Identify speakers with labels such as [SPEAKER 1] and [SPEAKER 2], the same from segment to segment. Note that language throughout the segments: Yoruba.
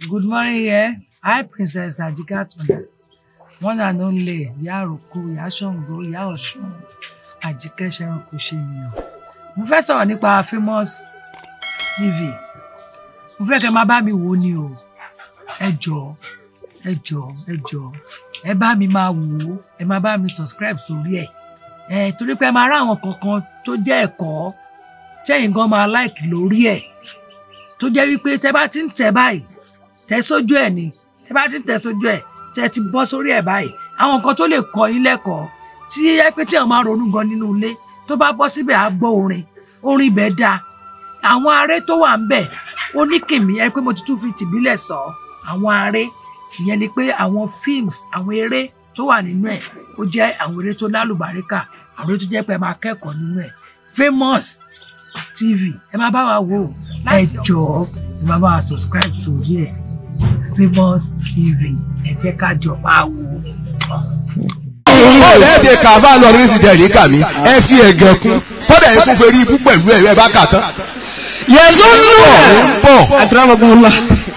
[SPEAKER 1] Good morning, yeah. Hi, Princess Ajikatun. One and only, Ìyá Àròkọ, Ìyá Ṣàngó, Ìyá Ọ̀ṣun, Àjíkẹ́ Ṣẹ̀rùnkù ṣènìyàn. Mo fẹ́ sọ̀rọ̀ nípa Famous TV. Mo fẹ́ kẹ́ máa bá mi wò ó ni o. Ẹ jọ̀ọ́, ẹ jọ̀ọ́, ẹ jọ̀ọ́. Ẹ bá mi máa wò ó, ẹ máa bá mi subscribe sórí ẹ̀. Ẹ torí pé ẹ máa rá àwọn kankan tó jẹ́ ẹ̀kọ́ tẹ́yìn gan máa like lórí ẹ̀. Tó jẹ́ wípé tẹ bá ti ń tẹ̀ báyìí tẹ sójú ẹ ni tẹ bá ti tẹ sójú ẹ tẹ ti bọ́ sórí ẹ báyìí àwọn nǹkan tó lè kọ́ yín lẹ́kọ̀ọ́ tí ẹ pé tí àwọn máa ronú gan nínú ilé tó bá bọ́ síbẹ̀ á gbọ́ orin orin ibẹ̀ dáa àwọn aré tó wà ń bẹ̀ ó ní kìmí ẹ pé mo ti tún fi tìbílẹ̀ sọ àwọn aré ìyẹn ni pé àwọn films àwọn eré tó wà nínú ẹ̀ ó jẹ́ àwọn eré tó lálùbáríkà àwọn eré tó jẹ́ pé ẹ máa kẹ́kọ̀ọ́ nínú ẹ̀ Famous TV ẹ máa bá wa wò ó ẹ jọ̀ọ́ ẹ máa bá wa subscribe sórí ẹ̀ Famous TV ẹ jẹ́ ká jọ máa wò ó.
[SPEAKER 2] bọ́ọ̀lù ẹ̀ ṣe kà bá lọ ní ìsìnkà yìí kà mí ẹ fi ẹ̀gẹ̀ kún kọ́dà yẹn tún fẹ́ rí ibú pẹ̀lú ẹ̀ ẹ bá kà tán.
[SPEAKER 3] yẹ̀sùn
[SPEAKER 2] bọ̀ ń bọ̀
[SPEAKER 3] akramakumullah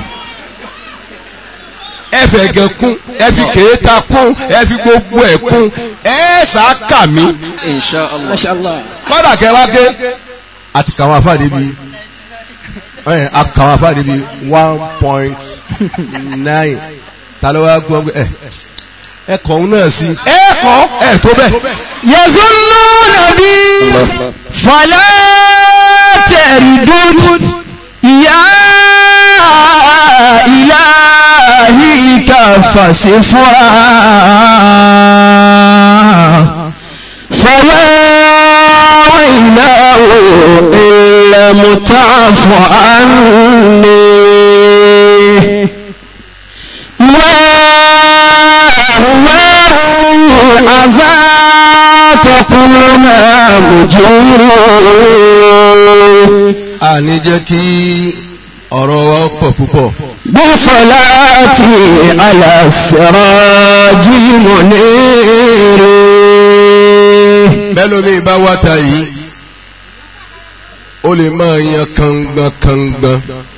[SPEAKER 2] ẹ fẹ́ ẹ̀gẹ̀ kún ẹ fi kèéta kún ẹ fi gbogbo ẹ̀ kún ẹ sá kà mí
[SPEAKER 3] inshallah mashallah
[SPEAKER 2] kọ́dà kẹwàá ké àti kàwọn afáàdé bíi ẹ kàwọn afáàdé bíi one point nine ta ló wá gbọ́ ẹ ẹ kọ̀ ọ́n náà sí ẹ kọ́ ẹ tó bẹ́ẹ̀.
[SPEAKER 3] yẹ̀sùn nàbí fàlẹ́ tẹ̀rìdùn ìyá ìlàhí kàfàṣẹ fún wa fàlẹ́ ìlàwó ìlẹ̀mùtàfọ̀ ànní. عزا تكون مجور
[SPEAKER 2] àní jẹ́ kí ọ̀rọ̀ wa pọ̀ púpọ̀.
[SPEAKER 3] بصلاتي على السراج منير
[SPEAKER 2] bẹ́lómi bá wá ta yìí ó lè máa yan kangbọn kangbọn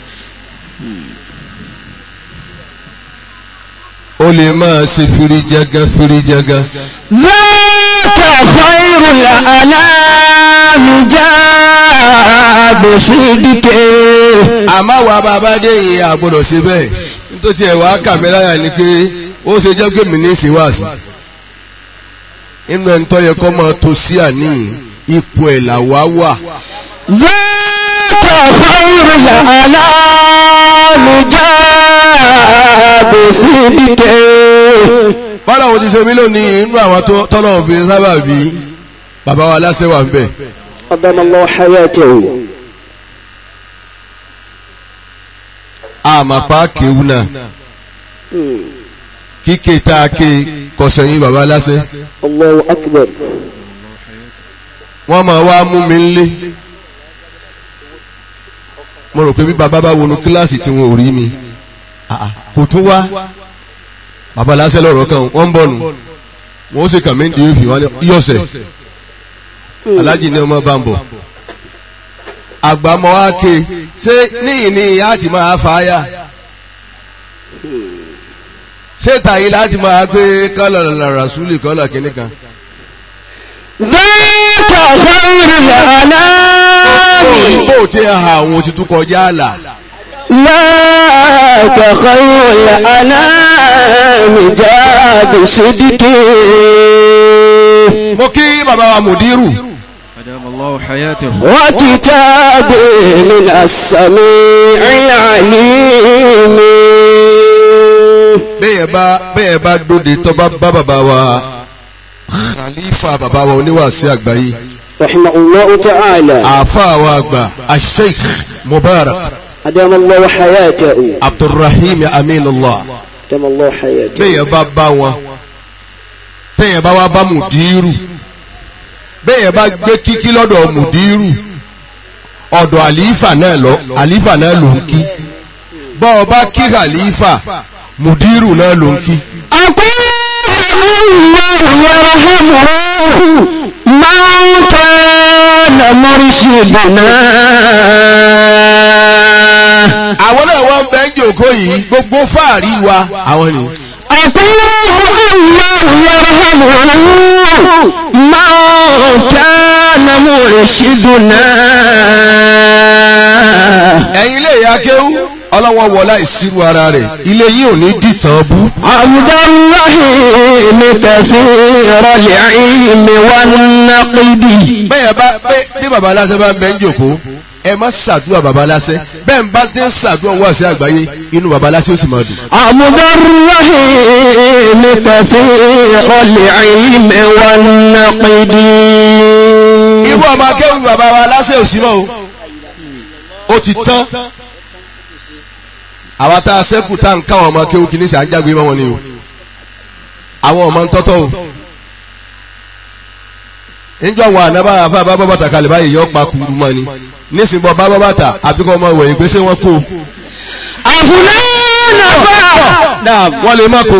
[SPEAKER 2] ó lè máa ṣe firijagan firijagan
[SPEAKER 3] ذاك خير الأنام جاء بصدقه
[SPEAKER 2] àmọ́ wa bàbá dé yìí àgbọ̀dọ̀ ṣe bẹ́ẹ̀ nítorí ẹ̀ wá kàmíláyà ni pé ó ṣe jẹ́ pé mi ní ìṣèwàsí nínú ẹni tó yẹ kó máa tó sí àní ipò ẹ̀ làwa wà.
[SPEAKER 3] ذاك خير الأنام جاء بصدقه
[SPEAKER 2] bọ́lá òun ti ṣe mí lónìí inú àwọn tó- tọ́lọ́run fi sábà bí bàbá wa láṣẹ wà ń bẹ̀.
[SPEAKER 3] قدم الله حياته
[SPEAKER 2] àmàpá kéwù náà kíkè tá a ké kọsẹ̀yìn bàbá láṣẹ.
[SPEAKER 3] الله أكبر
[SPEAKER 2] wọ́n máa wá mú mi nlé mo rò pé bí bàbá bá wọnú kíláàsì tí wọn ò rí mi Ah, ah, kò tún wá bàbá láṣẹ lọ́rọ̀ kan wọ́n ń bọ̀ nù wọ́n ó sì kàn mí di ìfì wọn ní yọ̀sẹ̀ alájì ní ọmọ bá ń bọ̀ àgbàmọ́ wa ké ṣé níyìn ni ìyá àti máa fà á yà ṣé tàyí láti máa gbé kọ́lọ̀ rasúlì kọ́lọ̀ kínní kan.
[SPEAKER 3] ذاك خير الأنام
[SPEAKER 2] bó ti ha àwọn òtítù kọjá àlà
[SPEAKER 3] ذاك خير الأنام جاء بصدقه
[SPEAKER 2] mo kí bàbá wa mùdírù
[SPEAKER 4] أدام الله حياته
[SPEAKER 3] وكتاب من السميع العليم
[SPEAKER 2] bẹ́ẹ̀ bá bẹ́ẹ̀ bá dóde tó bá bá bàbá wa khalifa bàbá wa oníwàásí àgbáyé
[SPEAKER 3] رحمه الله تعالى
[SPEAKER 2] àáfàá wa àgbà asheikh mubarak
[SPEAKER 3] أدام الله حياته
[SPEAKER 2] abdulrahim aminullah
[SPEAKER 3] أدام الله حياته
[SPEAKER 2] bẹ́ẹ̀ bá bá wọn bẹ́ẹ̀ bá wá bá mùdírù bẹ́ẹ̀ bá gbé kíkí lọ́dọ̀ mùdírù ọ̀dọ̀ àlífà náà lọ àlífà náà ló ń kí bọ́ ọ bá kí àlífà mùdírù náà ló ń kí.
[SPEAKER 3] أقول الله يرحمه من كان مرشدنا
[SPEAKER 2] àwọn náà wọ́n bẹ́ẹ̀ jòkó yìí gbogbo fáàrí wa àwọn ni.
[SPEAKER 3] أقول الله يرحمه ما كان مرشدنا
[SPEAKER 2] ẹ̀yin ilé ìyá kéwú ọlọ́wọ́ wọlá ìṣirò ara rẹ̀ ilé yìí ò ní dìtàn bú.
[SPEAKER 3] عبد الرحيم كثير العلم والنقد
[SPEAKER 2] bẹ́ẹ̀ bá bẹ́- bí baba aláṣẹ bá ń bẹ́ ń jòkó ẹ má ṣàdúrà baba aláṣẹ bẹ́ẹ̀ ń bá ti ń ṣàdúrà wá sí àgbáyé inú baba aláṣẹ ó sì máa dùn.
[SPEAKER 3] عبد الرحيم كثير العلم والنقد
[SPEAKER 2] irú ọmọ akẹ́wù baba wa aláṣẹ ò sí mọ́ o ó ti tán àwa tá a sẹ́kù tá à ń káwọn ọmọ akẹ́wù kìíní sí à ń jágbe mọ́ wọn ni o àwọn ọmọ ń tọ́tọ́ o níjọ́ wọn àná bá àfa bá bọ́ bàtà kalẹ̀ báyìí yọ pa kúrú mọ́ ni nísìnyí bọ́ bá bọ́ bàtà àbíkọ́ ọmọ ìwẹ̀yìn pé ṣé wọ́n kó o.
[SPEAKER 3] أفلان فا
[SPEAKER 2] náà wọ́n lè má ko.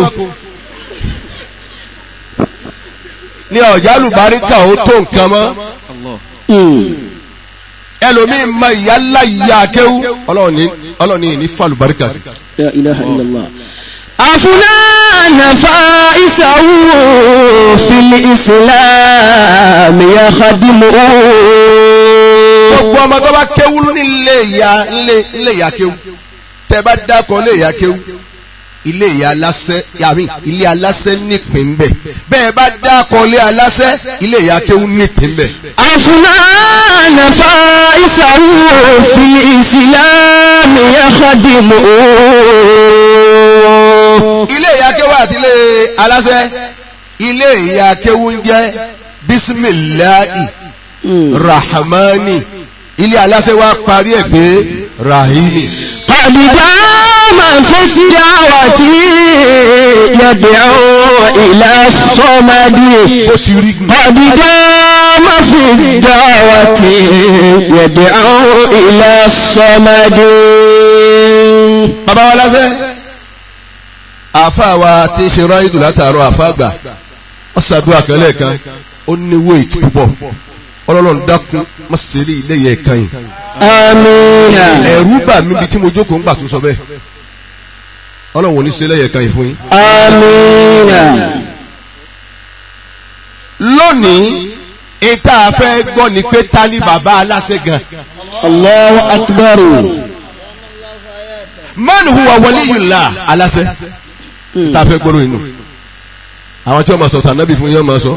[SPEAKER 2] ní ọ̀já lùbáríkà ó tó nǹkan mọ́
[SPEAKER 4] Allah.
[SPEAKER 2] ẹlòmíín mọ ìyá ńlá ìyá akéwú ọlọ́ọ̀ni ọlọ́ọ̀ni ní falùbáríkà sí.
[SPEAKER 3] لا إله إلا الله أفلان فائسه في الإسلام يخدمه
[SPEAKER 2] gbogbo ọmọ tó bá kéwú nílé ìyá nílé nílé ìyá kéwú tẹ bá dákọ ilé ìyá kéwú ilé ìyá aláṣẹ yàmi ilé aláṣẹ nípìn bẹ bẹ́ẹ̀ bá dákọ ilé aláṣẹ ilé ìyá kéwú nípìn bẹ.
[SPEAKER 3] أفلان فائسه في الإسلام يخدمه
[SPEAKER 2] ilé ìyá kéwú àti ilé aláṣẹ ilé ìyá kéwú ń jẹ́ bisimilahi rahmani ilé aláṣẹ wa parí ẹ̀ pé rahimi.
[SPEAKER 3] قد دام في الدعوة يدعو إلى الصمد
[SPEAKER 2] ó ti rí gun.
[SPEAKER 3] قد دام في الدعوة يدعو إلى الصمد
[SPEAKER 2] bàbá wa lásẹ̀ àfa wa ti ń ṣe ráìdù látàárọ̀ àfa àgbà wọ́n ṣàdúrà kẹ́lẹ́ kan ó ní wéèt púpọ̀ ọlọ́run dákun má ṣe rí ilé yẹn kan yìí
[SPEAKER 3] آمين
[SPEAKER 2] ẹ̀rú bà mí bí tí mo jókòó ń gbà tó sọ bẹ́ẹ̀ ọlọ́run ò ní ṣe lẹ́yẹ̀ kan yìí fún yín.
[SPEAKER 3] آمين
[SPEAKER 2] lónìí ìta àfẹ́ gbọ́ ni pé ta ni bàbá aláṣẹ gan
[SPEAKER 3] الله أكبر
[SPEAKER 2] man huwa waliyullah aláṣẹ tá a fẹ́ gbọ́rọ̀ inú àwọn tí wọ́n máa sọ tànàbí fún yín wọ́n máa sọ.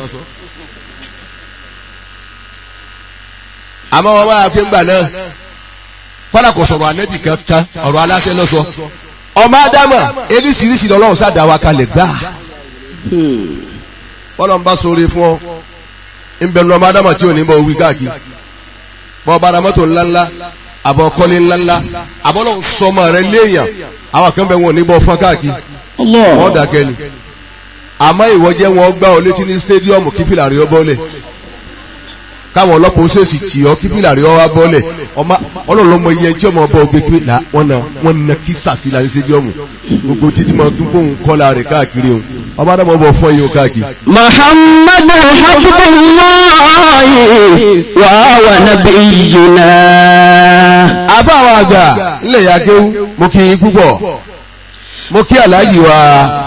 [SPEAKER 2] àmọ́ wọn máa pé ńgbà náà kọ́lá kò sọ̀rọ̀ ànẹ́bì kankan ọ̀rọ̀ aláṣẹ ló sọ ọmọ ádámà eríṣiríṣi lọ́lọ́run sáà wa kalẹ̀ gbà bọ́lá ń bá sóore fún ọ ń bẹnu ọmọ ádámà tí ò ní bọ́ wí káàkiri bọ́ bára mọ́tò ńláńlá àbọ̀ kọ́lé ńláńlá àbọ̀lọ́run sọmọ rẹ léèyàn àwọn kan bẹ wọn ò ní bọ́ fún káàkiri
[SPEAKER 3] الله
[SPEAKER 2] wọ́n dàgẹ́ ni àmọ́ ìwọ jẹ́ wọn gbá ọ létí ní stadium kí fìlà rí ọ bọ́lẹ̀ káwọn ọlọ́pàá ó ṣèṣì tì ọ kí fìlà rí ọ wá bọ́lẹ̀ ọmọ ọlọ́run ló mọ iye tí ọmọ ọba ògbé kí là wọ́n na wọ́n na kí sàṣì la ní stadium gbogbo títí máa dún bóun kọ́la rẹ̀ káàkiri o ọba dàbọ̀ bọ̀ fọ́ yìí o káàkiri.
[SPEAKER 3] محمد حبب الله وهو نبينا
[SPEAKER 2] àfa àwọn àgbà ńlẹ̀ ya kéwú mo kí yín púpọ̀ mo kí aláàjì wa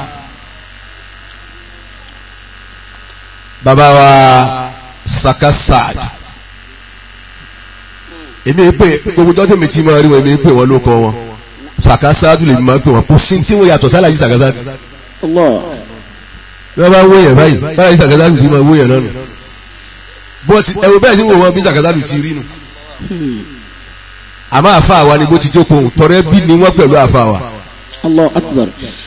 [SPEAKER 2] bàbá wa Saka Saad èmi pè gbogbo dọ́tí mi ti máa rí wọn èmi pè wọn ló kọ wọn Saka Saad lè máa pè wọn kò sí tí wọn yàtọ̀ sálàjì Saka Saad
[SPEAKER 3] الله
[SPEAKER 2] bí wọ́n bá wó yẹn báyìí sálàjì Saka Saad ti máa wó yẹn náà nù bọ́ọ̀tì ẹ̀rù bẹ́ẹ̀ sì wò wọn bí Saka Saad ti rí nù àmọ́ àfa àwa ni bó ti jókòó tọrẹ bí ni wọ́n pẹ̀lú àfa àwa.
[SPEAKER 3] الله أكبر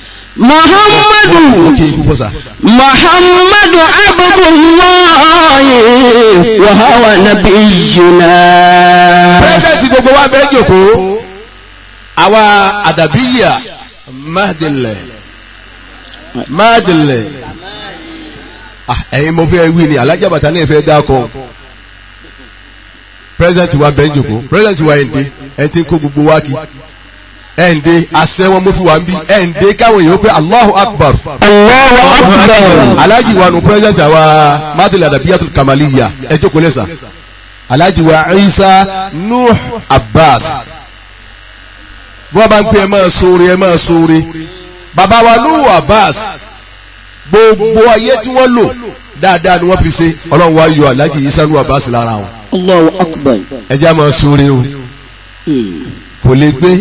[SPEAKER 3] محمد
[SPEAKER 2] kí ikú bọ́ sá.
[SPEAKER 3] محمد عبد الله وهو نبينا
[SPEAKER 2] pírẹsidẹ́ntì gbogbo wa bẹ́ẹ̀ jòkó àwa àdàbíyà máàdìlẹ̀ máàdìlẹ̀ Ah, ẹ̀yin mo fẹ́ wí ni alájà bàtà náà fẹ́ dákọ̀ pírẹsidẹ́ntì wa bẹ́ẹ̀ jòkó pírẹsidẹ́ntì wa ẹ̀ǹdẹ́ ẹ̀ ti ń kó gbogbo wa kí ẹ̀ǹdẹ́ àṣẹ wọn mo fi wà ń bí ẹ̀ǹdẹ́ káwọn èèyàn pé Allahu Akbar
[SPEAKER 3] الله أكبر
[SPEAKER 2] alhaji wa nu president àwa madila adabiyatul kamaliya ẹ jókòó lẹ́sà alhaji wa isa nuh abbas bí wọ́n bá ń pè ẹ máa sóore ẹ máa sóore bàbá wa Nuhu Abbas gbogbo ayé tí wọ́n lò dáadáa ni wọ́n fi ṣe ọlọ́run wa yọ aláàjì Isa Nuhu Abbas lára wọn
[SPEAKER 3] Allahu akbar.
[SPEAKER 2] ẹ jẹ́ á máa sóore o kò lè gbé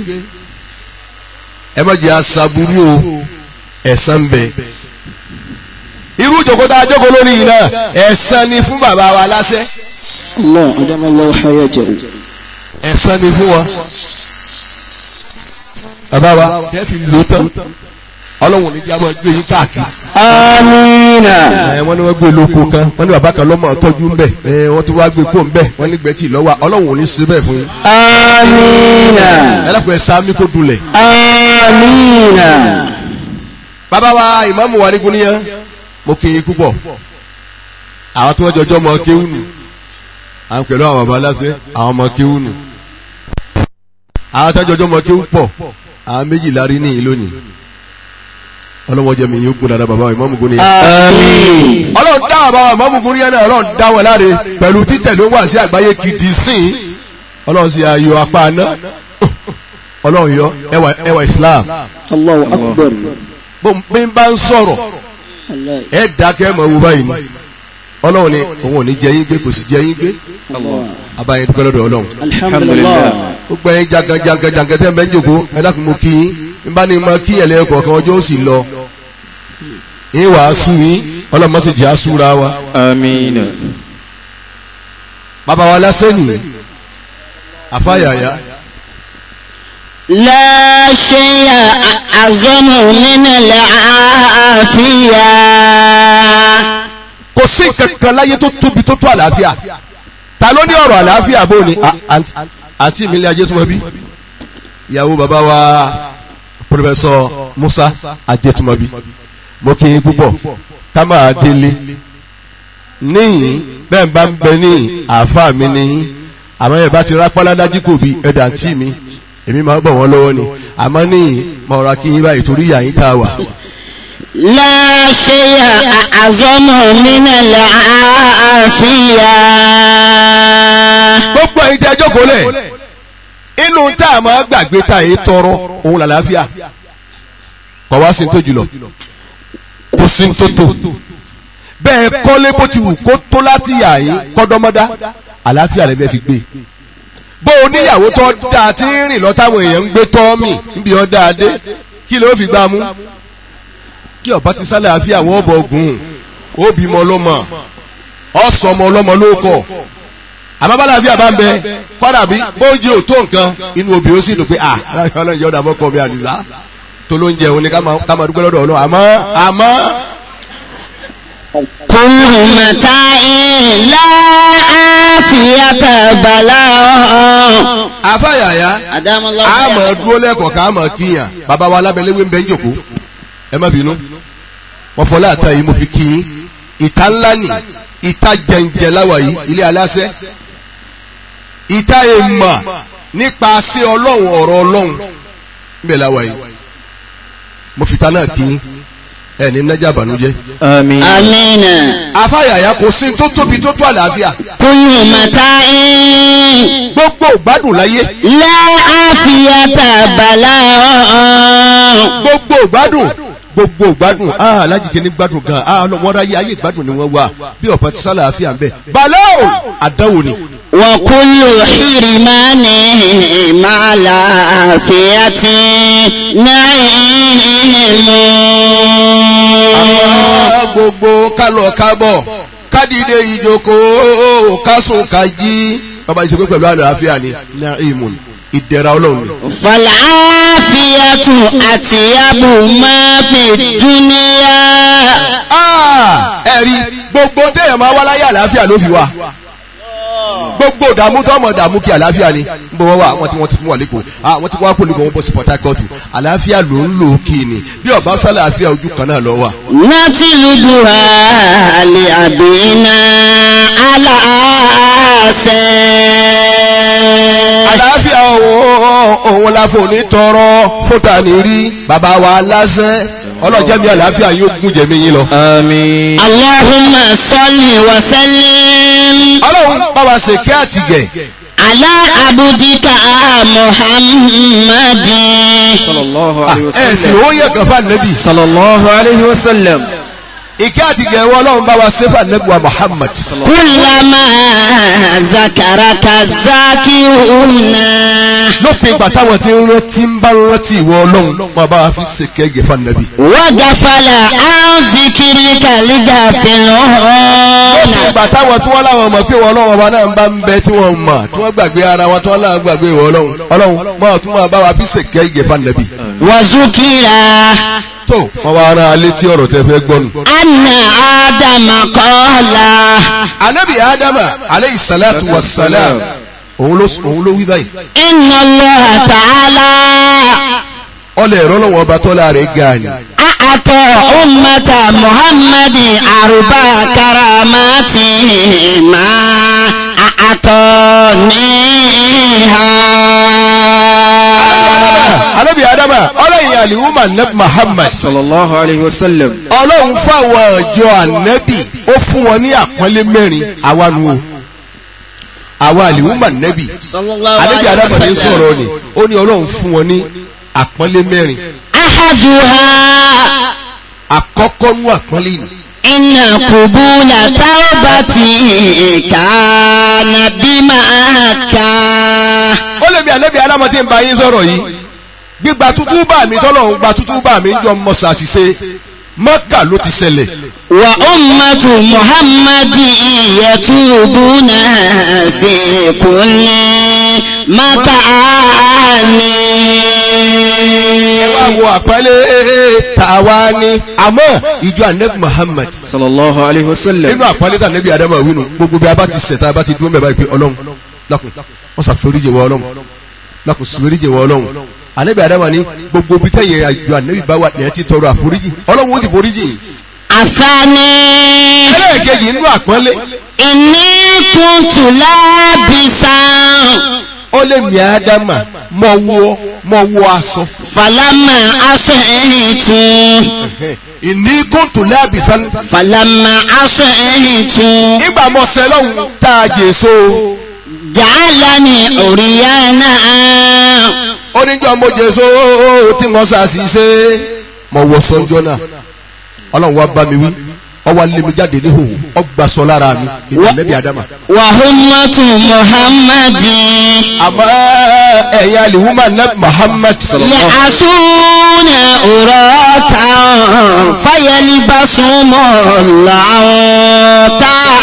[SPEAKER 2] ẹ má jẹ́ aṣaburú o ẹ̀san ń bẹ irú ìjòkó tá a jókòó lórí yìí náà ẹ̀san ni fún bàbá wa láṣẹ
[SPEAKER 3] Allah adama Allahu hayatahu.
[SPEAKER 2] ẹ̀san ni fún wọn bàbá wa kẹ́ fi lò tán ọlọ́run ní jẹ́ àmọ́ gbé yín káàkiri
[SPEAKER 3] Amina.
[SPEAKER 2] ẹ wọ́n ní wọ́n gbé lóko kan wọ́n ní bàbá kan lọ́mọ tọ́jú ń bẹ̀ ẹ wọ́n tún wá gbé kó ń bẹ̀ wọ́n ní gbẹ́tì lọ́wọ́ ọlọ́run ò ní ṣe bẹ́ẹ̀ fún yín
[SPEAKER 3] Amina.
[SPEAKER 2] ẹ dákun ẹ sáámi kó dulẹ̀
[SPEAKER 3] Amina.
[SPEAKER 2] bàbá wa ìmáàmù wa ní gúnníyàn mo kí yín púpọ̀ àwọn tí wọ́n jọjọ́ mọ kéwù nù àwọn pẹ̀lú àwọn bàbá aláṣẹ àwọn ọmọ kéwù nù àwọn tí wọ́n jọjọ́ mọ kéwù pọ̀ àwọn méjìlá rí níyìn lónìí ọlọ́wọ́n jẹ́ mi yín gún dáadáa bàbá wa ìmáàmù gúnníyàn
[SPEAKER 3] Amin.
[SPEAKER 2] ọlọ́run dá bàbá wa ìmáàmù gúnníyàn náà ọlọ́run dá wọn láre pẹ̀lú títẹ̀lé wà sí àgbáyé kìdí sìn ọlọ́run sì ayọ̀ apá aná ọlọ́run yọ ẹwà ẹwà Islam
[SPEAKER 3] Allahu akbar.
[SPEAKER 2] bó bí n bá ń sọ̀rọ̀
[SPEAKER 3] Allah.
[SPEAKER 2] ẹ dákẹ́ mọ̀ wo báyìí ni ọlọ́run ni òun ò ní jẹ yín gbé kò sì jẹ yín gbé
[SPEAKER 3] Allah.
[SPEAKER 2] abayín dúpẹ́ lọ́dọ̀ ọlọ́run
[SPEAKER 3] Alhamdulillah.
[SPEAKER 2] ó gbẹ yín jankan jankan jankan tẹ́ ń bẹ́ ń jòkó ẹ dákun mo kí yín n bá ní ma kí ẹ̀lẹ́ kọ̀ọ̀kan ọjọ́ ó sì lọ yín wàá sú yín ọlọ́run má sì jẹ́ àsúra wa
[SPEAKER 4] Amina.
[SPEAKER 2] bàbá wa lásán nìyí àfáyàyà
[SPEAKER 3] لا شيء أعظم من العافية
[SPEAKER 2] kò sí kankan láyé tó tóbi tó tó àlàáfíà ta ló ní ọ̀rọ̀ àlàáfíà bó ni À- àǹtí- àǹtí mi ilé ajé tó mọ bí ìyàwó bàbá wa pòfẹsọ Musa ajẹtùmọbí mo kí yín púpọ̀ ká máa délé níyìn bẹ́ẹ̀ bá ń bẹ ní àáfàá mi níyìn àmọ́ ẹ̀ bá ti rápálá dájú kò bí ẹ̀dà àǹtí mi èmi máa ń bọ̀ wọ́n lọ́wọ́ ni àmọ́ níyìn mo rọra kí yín báyìí torí ìyá yín tá a wà.
[SPEAKER 3] لا شيء أعظم من العافية
[SPEAKER 2] gbogbo ẹ̀yin tí a jókòó lẹ̀ inú tá a máa gbàgbé tá a yé tọrọ òun làlàáfíà kọ̀ wá sí ní tó jùlọ kò sí ní tó tó bẹ́ẹ̀ kọ́lé bó ti wù kó tó láti yà yín kọ́dọ́mọ́dá àlàáfíà rẹ̀ bẹ́ẹ̀ fi gbé bó o níyàwó tó dáa tí ń rìn lọ táwọn èèyàn ń gbé tọ́ọ̀mì níbi ọ́ dáa dé kí ló fi gbá mú kí ọba ti sálẹ̀ àfíà wọ́n bọ̀ gùn ó bímọ ọlọ́mọ ọ̀sọ̀mọ ọlọ́mọ ló kọ̀ àmọ́ bá láàfin àbá ń bẹ kọ́dà bí bóúnjẹ ò tó nǹkan inú obìnrin ó sì dùn pé à aláìsàn ọlọ́run jẹ́ ọ̀dà mọ́kọ mi àdìsá tó ló ń jẹ òun ni ká máa ká máa dúpẹ́ lọ́dọ̀ ọlọ́run àmọ́ àmọ́
[SPEAKER 3] كل متاع لا عافية بلاء
[SPEAKER 2] àfàyàyà
[SPEAKER 3] أدام الله
[SPEAKER 2] àmọ́ dúró lẹ́kọ̀ọ́ ká àmọ́ kíyàn bàbá wa alábẹ́lẹ́wé ń bẹ́ ń jòkó ẹ má bínú wọ́n fọlá àtà yìí mo fi kí yín ìta ńlá nì ìta jẹ̀ǹjẹ̀ láwà yìí ilé aláṣẹ ìta èèmà nípa sí ọlọ́run ọ̀rọ̀ ọlọ́run níbẹ̀ láwà yìí mo fi ta náà kí yín ẹ ní nájà bànújẹ́
[SPEAKER 4] Amina.
[SPEAKER 3] آمين
[SPEAKER 2] afáyàyà kò sí tó tóbi tó tó àlàáfíà
[SPEAKER 3] كل متاع
[SPEAKER 2] gbogbo ìgbádùn láyé
[SPEAKER 3] لا عافية بلاء
[SPEAKER 2] gbogbo ìgbádùn gbogbo ìgbádùn ah alájìké ní gbádùn gan ah wọ́n ráyé ayé ìgbádùn ni wọ́n wà bí ọ̀pá ti sálà àfíà ń bẹ̀ balao àdánwò ni
[SPEAKER 3] وكل حرمان مع العافية نعيم
[SPEAKER 2] àwọn gbogbo kálọ̀ kábọ̀ kádìdé ìjókòó kásùn kájí bàbá ìṣèpé pẹ̀lú àlàáfíà ni naimun ìdẹ̀ra ọlọ́run ni.
[SPEAKER 3] فالعافية أطيب ما في الدنيا
[SPEAKER 2] Ah, ẹ̀rí gbogbo téèyàn máa wá láyé àlàáfíà ló fi wá gbogbo ìdààmú tó ọmọ ìdààmú kí àlàáfíà ni ń bọ̀ wọ́n wà wọ́n ti wọ́n ti wà lẹ́kọ̀ọ́ ah wọ́n ti wá pọ̀lì kan wọ́n bọ̀ sí Port Harcourt àlàáfíà ló ń lò kí ni bí ọba sálàáfíà ojú kan náà lọ wà.
[SPEAKER 3] نتلبها لأبينا على آسى
[SPEAKER 2] àlàáfíà òun òun la fò ní tọrọ fúta ní rí bàbá wa láṣẹ ọlọ́jẹ́ mi àlàáfíà yóò gún jẹ̀mí yín lọ.
[SPEAKER 4] Àmín.
[SPEAKER 3] اللهم صل وسلم
[SPEAKER 2] ọlọ́run bá wa ṣe kí àtìgẹ̀
[SPEAKER 3] على عبدك محمد
[SPEAKER 4] صلى الله عليه
[SPEAKER 2] ẹ sì
[SPEAKER 4] وسلم
[SPEAKER 2] ó yẹ kànfà nẹ́bì
[SPEAKER 4] صلى الله عليه وسلم
[SPEAKER 2] ìkẹ́ àti gẹ̀ẹ́wọ́ ọlọ́run bá wa sẹ́fà nẹ́bì wa Muhammad
[SPEAKER 3] كلما ذكرك الذاكرون
[SPEAKER 2] lópin ìgbà táwọn tí ń rántí ń bá rántí ìwọ ọlọ́run máa bá wa fi ṣèkẹ́ gẹ̀fà nẹ́bì.
[SPEAKER 3] وغفل عن ذكرك الغافلون
[SPEAKER 2] ìgbà táwọn tí wọ́n láwọn mọ̀ pé ìwọ ọlọ́run ọba náà ń bá ń bẹ tí wọ́n mọ̀ tí wọ́n gbàgbé ara wọn tí wọ́n láwọn gbàgbé ìwọ ọlọ́run ọlọ́run máa tún máa bá wa fi ṣèkẹ́ gẹ̀fà nẹ́bì.
[SPEAKER 3] وذكر
[SPEAKER 2] tó wọ́n wá rán alé tí ọ̀rọ̀ tẹ fẹ́ gbọ́nu.
[SPEAKER 3] أن آدم قال
[SPEAKER 2] anabi adama aleyhi salatu wa salam òun ló òun ló wí báyìí
[SPEAKER 3] إن الله تعالى
[SPEAKER 2] ọlẹ ẹ̀rọ lọ́wọ́ ọba tọ́lá rẹ̀ ga ni
[SPEAKER 3] أعطى أمة محمد أربع كرامات ما أعطانيها
[SPEAKER 2] anabi adama ọlọ́yin aliwuma anabi muhammad
[SPEAKER 4] صلى الله عليه وسلم
[SPEAKER 2] ọlọ́run fáwọn ọjọ́ anabi ó fún wọn ní àpọ́nlé mẹ́rin àwa nu o àwa aliwuma anabi
[SPEAKER 3] صلى الله
[SPEAKER 2] anabi
[SPEAKER 3] عليه
[SPEAKER 2] adama ní sọ̀rọ̀
[SPEAKER 3] وسلم
[SPEAKER 2] ni ó ní ọlọ́run fún wọn ní àpọ́nlé mẹ́rin
[SPEAKER 3] أحدها
[SPEAKER 2] àkọ́kọ́ nú àpọ́nlé ni
[SPEAKER 3] إن قبول توبتي كان بمكة
[SPEAKER 2] ó lè mi anabi adama tí ń bá yín sọ̀rọ̀ yìí gbígba tútú bá mi tọ́lọ́run gba tútú bá mi ń jọ mọ́ ṣàṣìṣe mọ́kà ló ti ṣẹlẹ̀
[SPEAKER 3] وأمة محمد يتوبون في كل مكان
[SPEAKER 2] ẹ wá wo àpẹẹlẹ tàwa ni àmọ́ ìjọ anabi muhammad
[SPEAKER 4] صلى الله عليه وسلم
[SPEAKER 2] nínú àpẹẹlẹ tà anabi adama wínú gbogbo bí a bá ti ṣẹ̀ tá a bá ti dúró mẹ́ba ìpè ọlọ́run lákùn wọ́n ṣàforíjì wọ ọlọ́run lákùn ṣàforíjì wọ ọlọ́run anabi adama ni gbogbo bí tẹ̀yẹ àjọ anabi bá wà ní ẹ ti tọrọ àforíjì ọlọ́run ó ti foríjì
[SPEAKER 3] الثاني
[SPEAKER 2] ẹlẹ́ẹ̀kejì nínú àpẹẹlẹ
[SPEAKER 3] إني كنت لابسا
[SPEAKER 2] ó lé mi adama mọ wọ mọ wọ aṣọ
[SPEAKER 3] فلما أصحيت
[SPEAKER 2] ìní kóńtò lábìsán
[SPEAKER 3] فلما أصحيت
[SPEAKER 2] nígbà mọ sẹlọ́hún tá a jèso
[SPEAKER 3] جعلني عريانا
[SPEAKER 2] oníjọ́ mo jèso tí mo ṣàṣìṣe mo wọ sọ́njọ́ náà ọlọ́run wá bá mi wí ọwọ́ lé mi jáde níhò ọgbà sọ lára mi ìgbà nẹ́bí adama
[SPEAKER 3] وهمة محمد
[SPEAKER 2] àmọ́ ẹ̀yin aliwuma nẹ́bí muhammad
[SPEAKER 3] يعصون أراتا فيلبسهم الله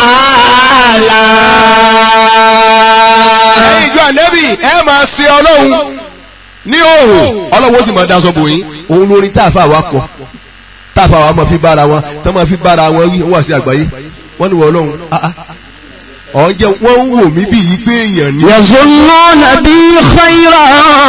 [SPEAKER 3] تعالى
[SPEAKER 2] ẹ̀yin ìjọ nẹ́bí ẹ máa ṣe ọlọ́run ní òhò ọlọ́run ó sì máa daṣọ bò yín òun lórí tá a fà wá pọ̀ tá a fà wá máa fi bára wọn tó máa fi bára wọn wí wọ́n wà sí àgbáyé wọ́n ní wọ́n ọlọ́run ah, ah. ọ̀hún jẹ́ wọ́n ń wò mí bí yí pé èèyàn ni
[SPEAKER 3] يظنون بي خيرا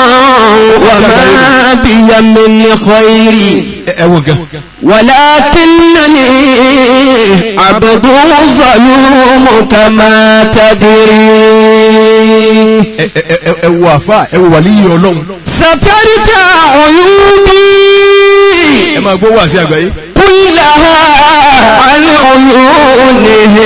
[SPEAKER 3] وما بي من خير
[SPEAKER 2] ẹ ẹ wọ gan
[SPEAKER 3] ولكنني عبد ظلوم كما تدري
[SPEAKER 2] ẹ ẹ ẹ ẹ wọ àfa ẹ wọ wàlíyé ọlọ́run
[SPEAKER 3] سترت عيوبي
[SPEAKER 2] ẹ máa gbọ́ wà sí àgbáyé
[SPEAKER 3] كلها عن عيونهم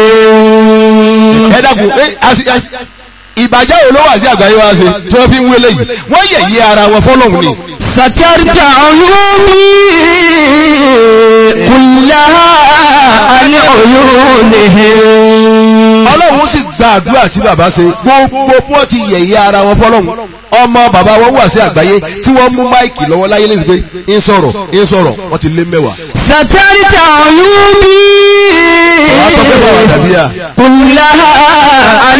[SPEAKER 2] ẹ dàgbù ẹ àti ẹ ìbàjẹ́ wo ló wà sí àgbáyé wa ṣe tí wọ́n fi ń wélé yìí wọ́n yẹ̀yẹ́ ara wọn fọlọ́hún ni
[SPEAKER 3] سترت عيوبي كلها عن عيونهم
[SPEAKER 2] ọlọ́run sì gba àdúrà tí bàbá ṣe gbogbo bí wọ́n ti yẹ̀yẹ́ ara wọn fọlọ́hún ọmọ bàbá wọn wà sí àgbáyé tí wọ́n mú máìkì lọ́wọ́ láyé lẹ́sìn pé ń sọ̀rọ̀ ń sọ̀rọ̀ wọ́n ti lé mẹ́wàá.
[SPEAKER 3] سترت عيوبي
[SPEAKER 2] wàá sọ pé bàbá dàbíyà
[SPEAKER 3] كلها عن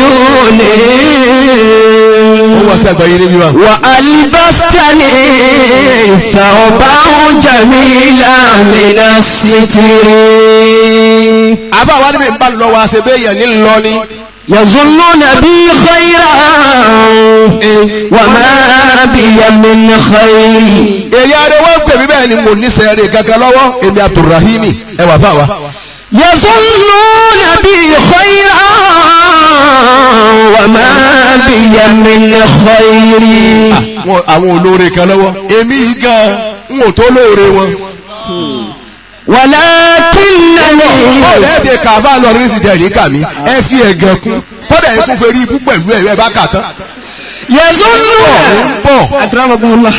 [SPEAKER 3] عيونهم
[SPEAKER 2] wọ́n wà sí àgbáyé níbí wa.
[SPEAKER 3] وألبستني ثوبا جميلا من الستر
[SPEAKER 2] àfa wa níbi ìbá lọ wa ṣe bẹ́ẹ̀ yẹn ní lọ ni.
[SPEAKER 3] يظنون بي خيرا وما بي من خير
[SPEAKER 2] èyí adé wọ́n ń pè mí bẹ́ẹ̀ ni mo ní sẹ́ẹ̀rì kankan lọ́wọ́ èmi abdulrahimi ẹ wà fáwa.
[SPEAKER 3] يظنون بي خيرا وما بي من خير
[SPEAKER 2] wọn àwọn olóore kan lọ́wọ́ èmi yìí gan n ò tó lóore wọn.
[SPEAKER 3] ولكنني
[SPEAKER 2] bọ́ọ̀lù ẹ ṣe kàfá lọ ní ìsìtẹ̀ ní kàmí ẹ fi ẹ̀gẹ̀ kún kọ́dà yẹn tún fẹ́ rí ibú pẹ̀lú ẹ̀ ẹ bá kà tán
[SPEAKER 3] yazunnu
[SPEAKER 2] ń bọ̀
[SPEAKER 3] akramakumullah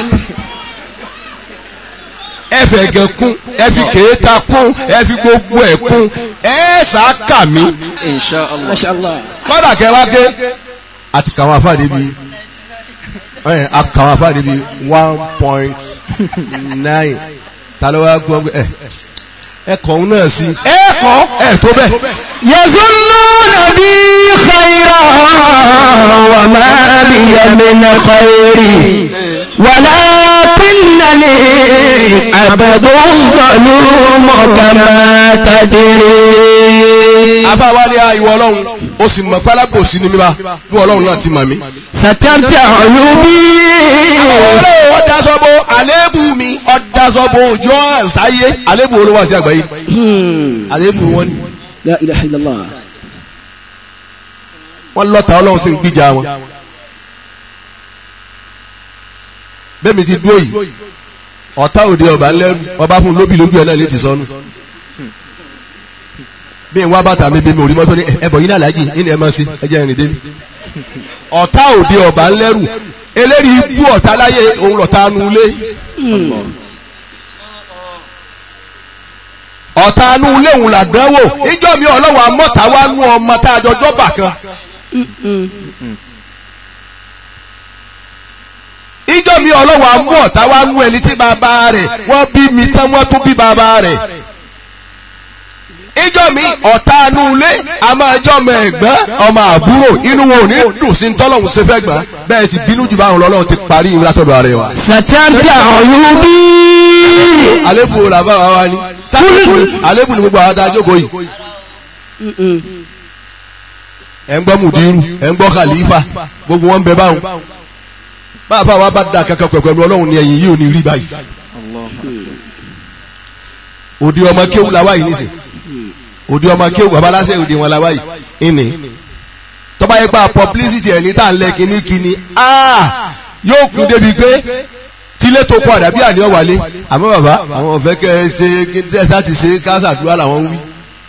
[SPEAKER 2] ẹ fẹ́ gẹ kún ẹ fi kéétà kún ẹ fi gbogbo ẹ̀ kún ẹ sàákà mí
[SPEAKER 4] insha allah
[SPEAKER 3] masha allah
[SPEAKER 2] kọ́dà kẹwàá ké àti kàwọn afáàdé bíi ẹ àkàwọn afáàdé bíi one point nine ta ló wá gbọ́ ẹ ẹ kọ̀ ọ́n náà sí ẹ kọ́ ẹ tó bẹ́ẹ̀.
[SPEAKER 3] yazunnuna bi khayran wa ma biya min khayri walakinnani abdun zalum kama tadri.
[SPEAKER 2] afáwa ni ìwọ ọlọ́run o sì mọ̀ pálábòsí ni mi bá bí ọlọ́run náà ti mọ̀ mí.
[SPEAKER 3] satarta uyubi
[SPEAKER 2] ọlọ́run ọ̀dásọ́bọ àléébù mi ọ̀dásọ́bọ òjò àṣàyé àléébù olówó àti àgbáyé àléébù wọn ni
[SPEAKER 3] la ilaha illallah
[SPEAKER 2] wọ́n lọ́ta ọlọ́run sì ń gbìjà wọn. bẹ́ẹ̀ mi ti dúró yìí ọ̀tá òde ọba ńlẹ́rù ọba fún lóbi lóbi ẹ̀ náà létí sọnù. bí n wá bàtà mi bí mi ò rí mọ́tò ní ẹ̀bọ̀ yín náà láàjì yín ni ẹ máa ṣe ẹ jẹ́ ìrìn délé. ọ̀tá òde ọba ńlẹ́rù eléyìí ikú ọ̀tá láyé òun lọ̀tá nu ilé. ọ̀tá nu ilé òun làdánwò ìjọ mi ọlọ́wọ́ amọ́ta wá nú ọmọ tá a jọjọ́ bà kan. ìjọ mi ọlọ́wọ́ amú ọ̀tá wá nú ẹni tí bàbá rẹ̀ wọ́n bí mi tán wọ́n tún bí bàbá rẹ̀. ìjọ mi ọ̀tá nu ilé a máa jọ ọmọ ẹ̀gbọ́n ọmọ àbúrò inú wọn ò ní dùn sí tọ́lọ́hún ṣe fẹ́ gbọ́n bẹ́ẹ̀ sì bínú jù báwọn lọ́lọ́run ti parí ìwé látọ̀dọ̀ ààrẹ wa.
[SPEAKER 3] satarta uyubi
[SPEAKER 2] àlébù wo làbá wa wá ní sákòókò àlébù ni gbogbo àwọn tá a jókòó yìí. ẹ̀ ń gbọ́ mùdírù ẹ̀ ń gbọ́ khalifa gbogbo wọn ń bẹ báwọn. báwa fáwọn bá da kankan pẹ̀lú ọlọ́run ni ẹ̀yìn yìí ò ní rí báyìí. òdi ọmọ kéwù la wáyìí nísìn òdi ọmọ kéwù babaláṣẹ òdi wọn la wáyìí ìní. tọ́ba yẹ pa publicity ẹ̀ ní tá à ń lẹ kínníkínní yóò kún débi pé tílé tó kọ àdàbí àní ọ̀wálé àmọ́ bàbá àwọn ọ̀fẹ́ kẹ́ ẹ ṣe kí ẹ sá ti ṣe káṣàdúrà làwọn ń wí.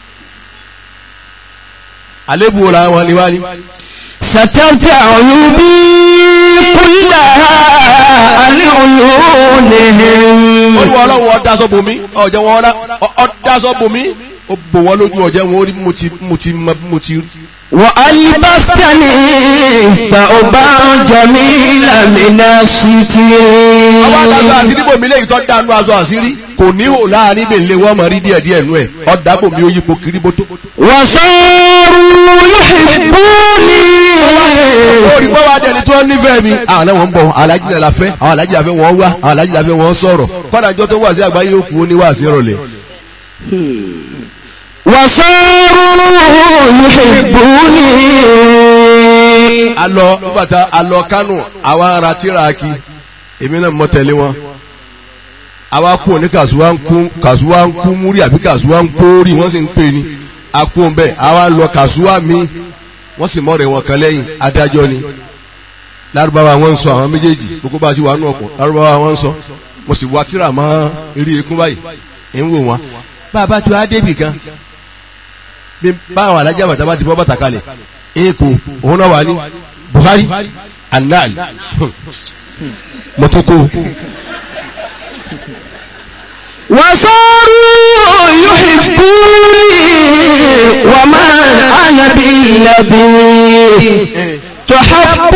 [SPEAKER 2] àlébù wo làwọn ni wá ní.
[SPEAKER 3] satarta uyubi kullaha an uyunihim
[SPEAKER 2] olúwa ọlọ́run ọ̀dásọ́ bomi ọ̀jẹ̀ wọn ọ̀dásọ́ bomi ó bò wọ́n lójú ọ̀jẹ̀ wọn ó rí mo ti mo ti mo ti
[SPEAKER 3] wa albastani thawban jamila mina sitiri.
[SPEAKER 2] àwọn àtàgbà àṣírí bòmí lẹ́yìn tó dánú aṣọ àṣírí kò ní hò láàrin bèlè wọn mọ̀ rí díẹ̀ díẹ̀ nú ẹ̀ ọ̀dà bòmí ó yípo kiri bótó.
[SPEAKER 3] wasaru yuhibbuni.
[SPEAKER 2] orí wọn wá dẹni tó nífẹ̀ẹ́ mi. àwọn náà wọ́n ń bọ̀ àwọn alájí náà la fẹ́ àwọn alájí la fẹ́ wọ́n wá àwọn alájí la fẹ́ wọ́n sọ̀rọ̀ kọ́dà jọ tó wà sí àgbáyé òkú ó ní wà sí ìrọ̀lẹ́.
[SPEAKER 3] wasaru yuhibbuni.
[SPEAKER 2] alọ nígbàtà alọ kánò àwa ara tíraaki èmi náà mọ tẹ̀lé wọn àwa kú ní kàṣùwà ń kú kàṣùwà ń kú múrí àbí kàṣùwà ń kórì wọ́n sì ń pè ní akú bẹ́ẹ̀ àwa lọ kàṣùwà mi wọ́n sì mọ̀ rẹ̀ wọn kan lẹ́yìn adájọ́ ni lárúbáwá wọn ń sọ àwọn méjèèjì gbogbo bá a ti wà nù ọkọ̀ lárúbáwá wọn ń sọ mo sì wá tíra mọ́ eré ekún báyìí ń wò wọn bàbá tó a débì kan bí báwọn alájà bàtà bá ti bọ́ bàtà kalẹ̀ èkó òun náà wà ní Buhari anal mọ́tòkó
[SPEAKER 3] وصاروا يحبوني وما أنا بالذي تحب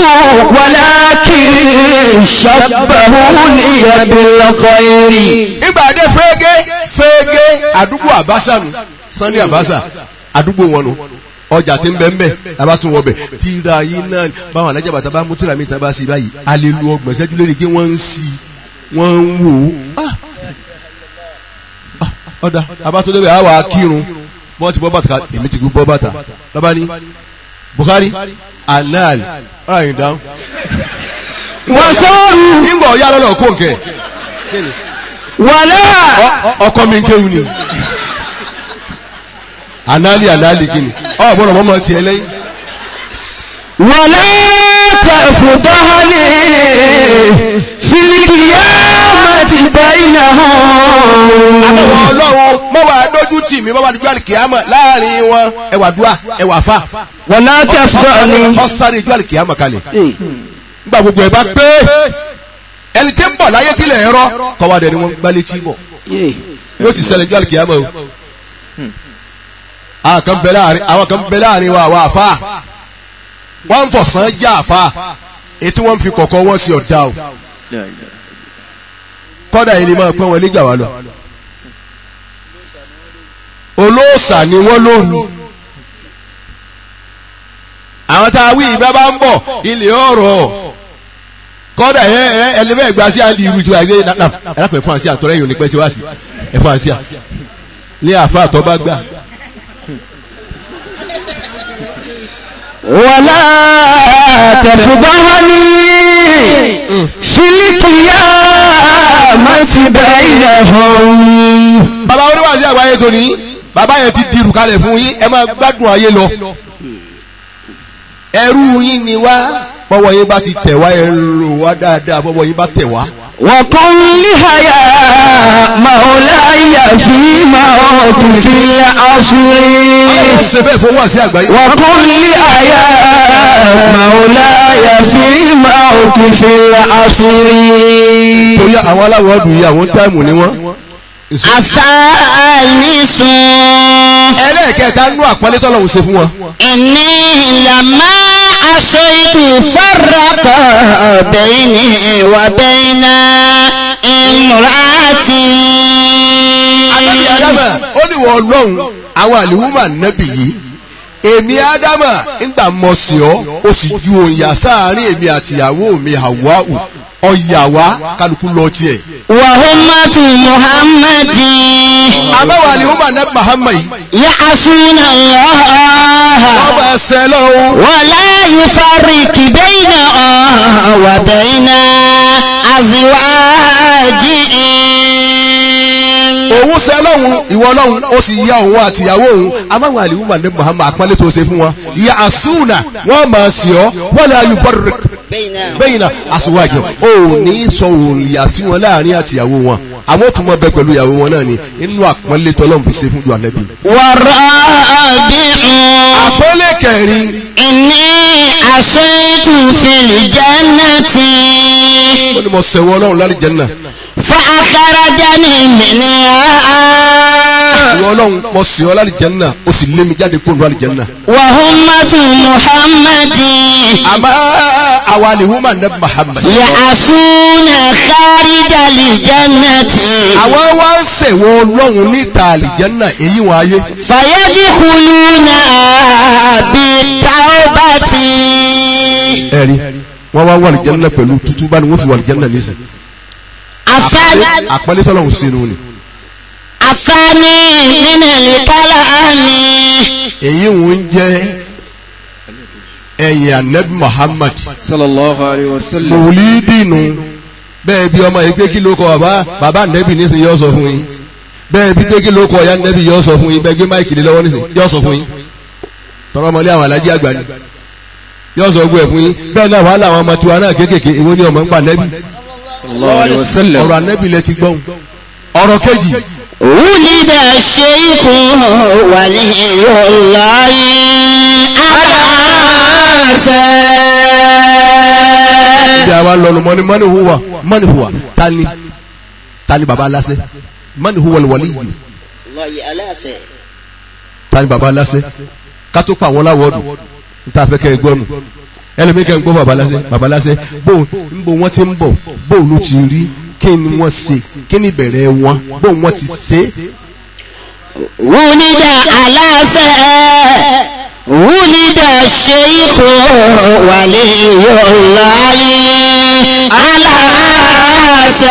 [SPEAKER 3] ولكن شبهوني بالخير
[SPEAKER 2] ìgbà dé fẹ́ẹ́gẹ́ fẹ́ẹ́gẹ́ àdúgbò àbáṣà nù Sunday àbáṣà àdúgbò wọn nù ọjà tí ń bẹ ń bẹ lábá tún wọ bẹ tíra yìí náà báwọn alájà bàtà bá mú tíra mi tán bá sí báyìí alelu ọgbọ̀n ṣẹ́jú lórí pé wọ́n ń sí wọ́n ń wò ó Ah! Ah, ọ̀dà abátúndé bẹ̀ àwọ̀ akírun bọ́n ti bọ́ bàtà ká èmi ti bọ́ bàtà lọ́ba ní Buhari anal ọ̀rọ̀ yìí dáhùn
[SPEAKER 3] وصاروا
[SPEAKER 2] nígbà ọ̀yá lọ́lọ́ kó nkẹ́ kí ni
[SPEAKER 3] ولا
[SPEAKER 2] ọkọ mi ń kéwù ni anali anali kini ọ gbọ́dọ̀ mọmọ tiẹ̀ lẹ́yìn
[SPEAKER 3] ولا تفضحني في في القيامة بينهم
[SPEAKER 2] àbẹ̀wò ọlọ́run mọ́ wàá dójú tì mí bọ́bá dúdú àlìkìyàmọ̀ láàrin wọn ẹwà dùà ẹwà fà
[SPEAKER 3] ولا تفضحني
[SPEAKER 2] ọ̀sáré dúdú àlìkìyàmọ̀ kalẹ̀ nígbà gbogbo ẹ̀ bá pé ẹni tí ń bọ̀ láyé tilẹ̀ ẹ̀rọ kọ́wádẹ́ ni wọ́n gbá létí bọ̀ yóò sì ṣẹlẹ̀ dúdú àlìkìyàmọ̀ o àwọn kan bẹ láàrin àwọn kan bẹ láàrin wa àwọn àfa wọ́n ń fọ̀sán já àfa ètí wọ́n ń fi kọ̀kọ́ wọ́n sí ọ̀dà o kọ́dà yìí ni máa pẹ́ wọn nígbà wá lọ olóòṣà ni wọ́n lóru àwọn tá a wí ìgbà bá ń bọ̀ ilé ọ̀rọ̀ kọ́dà ẹ ẹ ẹlẹ́fẹ̀ gba sí àndì irú tiwa ẹgbẹ́ náà ẹ̀rọ fún àṣì àtọ́rẹ́ yìí ò ní pẹ́ sí wá sí ẹ̀ fún àṣì à ní àfa àtọ́ bá gbà
[SPEAKER 3] ولا تفضحني في القيامة بينهم
[SPEAKER 2] bàbá oníwàásí àgbáyé tóní bàbá yẹn ti dirù kalẹ̀ fún yín ẹ máa gbádùn ayé lọ ẹrú yín ni wá bọ́wọ́ yín bá ti tẹ̀ wá ẹ lò wá dáadáa bọ́wọ́ yín bá tẹ̀ wá.
[SPEAKER 3] وقل لها مولاي في موقف العصر
[SPEAKER 2] ó ṣe bẹ́ẹ̀ fún wàásí àgbáyé.
[SPEAKER 3] وقل لها مولاي في موقف العصر
[SPEAKER 2] torí àwọn aláwọ̀ ọdún yìí àwọn táìmù ni wọ́n.
[SPEAKER 5] الثالث
[SPEAKER 2] ẹlẹ́ẹ̀kẹta nú àpọ́nlé tọ́lọ́hún ṣe fún wọn.
[SPEAKER 5] إني لما عصيت فرق بيني وبين امرأتي
[SPEAKER 2] Ànábì Ádámà ó ní wọ ọlọ́run àwọn àlìwúmà nẹ́bì yìí èmi Ádámà ńgbà mọ̀ sí ọ ó sì ju òǹyà sáàárín èmi àtìyàwó mi Hàwáù ọ̀yà wá kálukú lọ tiẹ̀.
[SPEAKER 5] وأمة محمد
[SPEAKER 2] àbáwọ̀ àlìwúmà nẹ́bì Muhammad yìí
[SPEAKER 5] يعصون الله
[SPEAKER 2] wọ́n máa ṣẹ lọ́wọ́
[SPEAKER 5] ولا يفرق بين وبين أزواجهم
[SPEAKER 2] òun ṣẹ lọ́hùn ìwọ lọ́hùn ó sì ya òun àtìyàwó òun àbáwọ̀ àlìwúmà nẹ́bì Muhammad àpọ́nlé tó ṣe fún wọn ìyá àsúnà wọ́n máa ṣì ọ́ wọ́n lè ayù fọ́rẹ̀ bẹ́yìn náà aṣọwájọ ò ní sọ òòyà sí wọn láàrin àtìyàwó wọn àwọn tó mọ bẹ pẹ̀lú ìyàwó wọn náà ni inú àpọ́nlé tọ́lọ́mù fi ṣe fún ju ànẹ́bí.
[SPEAKER 5] والرابع
[SPEAKER 2] àpọ́nlé kẹrin
[SPEAKER 5] إني عصيت في الجنة
[SPEAKER 2] ó ní mo sẹ̀wọ́ ọlọ́run lálẹ́ jẹ́ náà
[SPEAKER 5] فأخرجني منها
[SPEAKER 2] ìwọ ọlọ́run mo sì ọ́ lálẹ́ jẹ́ náà ó sì lé mi jáde kó lu lálẹ́ jẹ́ náà.
[SPEAKER 5] وأمة محمد
[SPEAKER 2] àmọ́ àwa lè wúmà nẹ́ Muhammad.
[SPEAKER 5] يعصون خارج الجنة
[SPEAKER 2] àwọn wá ń sẹ̀wọ́ ọlọ́run níta àlìjẹ́nà èyí wọn ayé.
[SPEAKER 5] فيدخلون بالتوبة
[SPEAKER 2] ẹ̀rí wọ́n wá wà àlìjẹ́nà pẹ̀lú tútú bá ní wọ́n fi wà àlìjẹ́nà nísìn.
[SPEAKER 5] الثاني
[SPEAKER 2] àpọ́nlé tọ́lọ́run sínú ni.
[SPEAKER 5] الثاني من الكلام
[SPEAKER 2] èyí wọn ń jẹ́ ẹ̀yìn anabi Muhammad.
[SPEAKER 4] sallallahu alayhi wa sallam
[SPEAKER 2] mòlídìínú bẹ́ẹ̀ bí ọmọ yìí pé kí ló kọ bàbá bàbá nẹ́bì nísìnyí yọ sọ fún yín bẹ́ẹ̀ bí pé kí ló kọ ya nẹ́bì yọ sọ fún yín bẹ́ẹ̀ gbé máìkì lé lọ́wọ́ nísìnyí yọ sọ fún yín tọrọ ọmọlé àwọn alájí àgbà ni yọ sọ gbé ẹ̀ fún yín bẹ́ẹ̀ náà wàhálà àwọn ọmọ tiwa náà kéékèèké èwo ni ọmọ ń pa nẹ́bì
[SPEAKER 4] sallallahu alayhi wa sallam
[SPEAKER 2] ọ̀rọ̀ anẹ́bì lẹ ti gbọ́n ọ̀rọ̀ kejì
[SPEAKER 5] ولد الشيخ ولي الله أباسا
[SPEAKER 2] bí a wá lọ́nu mọ́ni mọ́ni huwa mọ́ni huwa tani tani baba aláṣẹ mọ́ni huwa wọlé yìí
[SPEAKER 5] الله ألاسه
[SPEAKER 2] tani baba aláṣẹ kátó pa àwọn láwọ́ọ̀dù níta fẹ́ kẹ́ ẹ gbọ́nu ẹlẹ́mi kẹ́ ń gbọ́ baba aláṣẹ baba aláṣẹ bó ń bo wọ́n ti ń bọ̀ bó ló ti rí kí ni wọ́n ṣe kí ni ìbẹ̀rẹ̀ wọn bó wọ́n ti ṣe
[SPEAKER 5] ولد ألاسه ولد الشيخ ولي الله ألاسه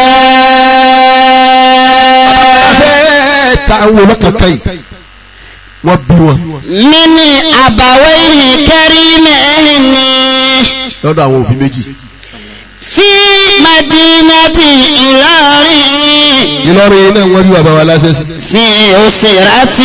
[SPEAKER 2] fẹ́ ta àwọn olókàkà yìí wọ́n bí wọn
[SPEAKER 5] من أبوين كريمين
[SPEAKER 2] lọ́dọ̀ àwọn òbí méjì
[SPEAKER 5] في مدينة إلاري
[SPEAKER 2] Ìlọrin yìí náà wọ́n bí baba wa aláṣẹ sí
[SPEAKER 5] في أسرة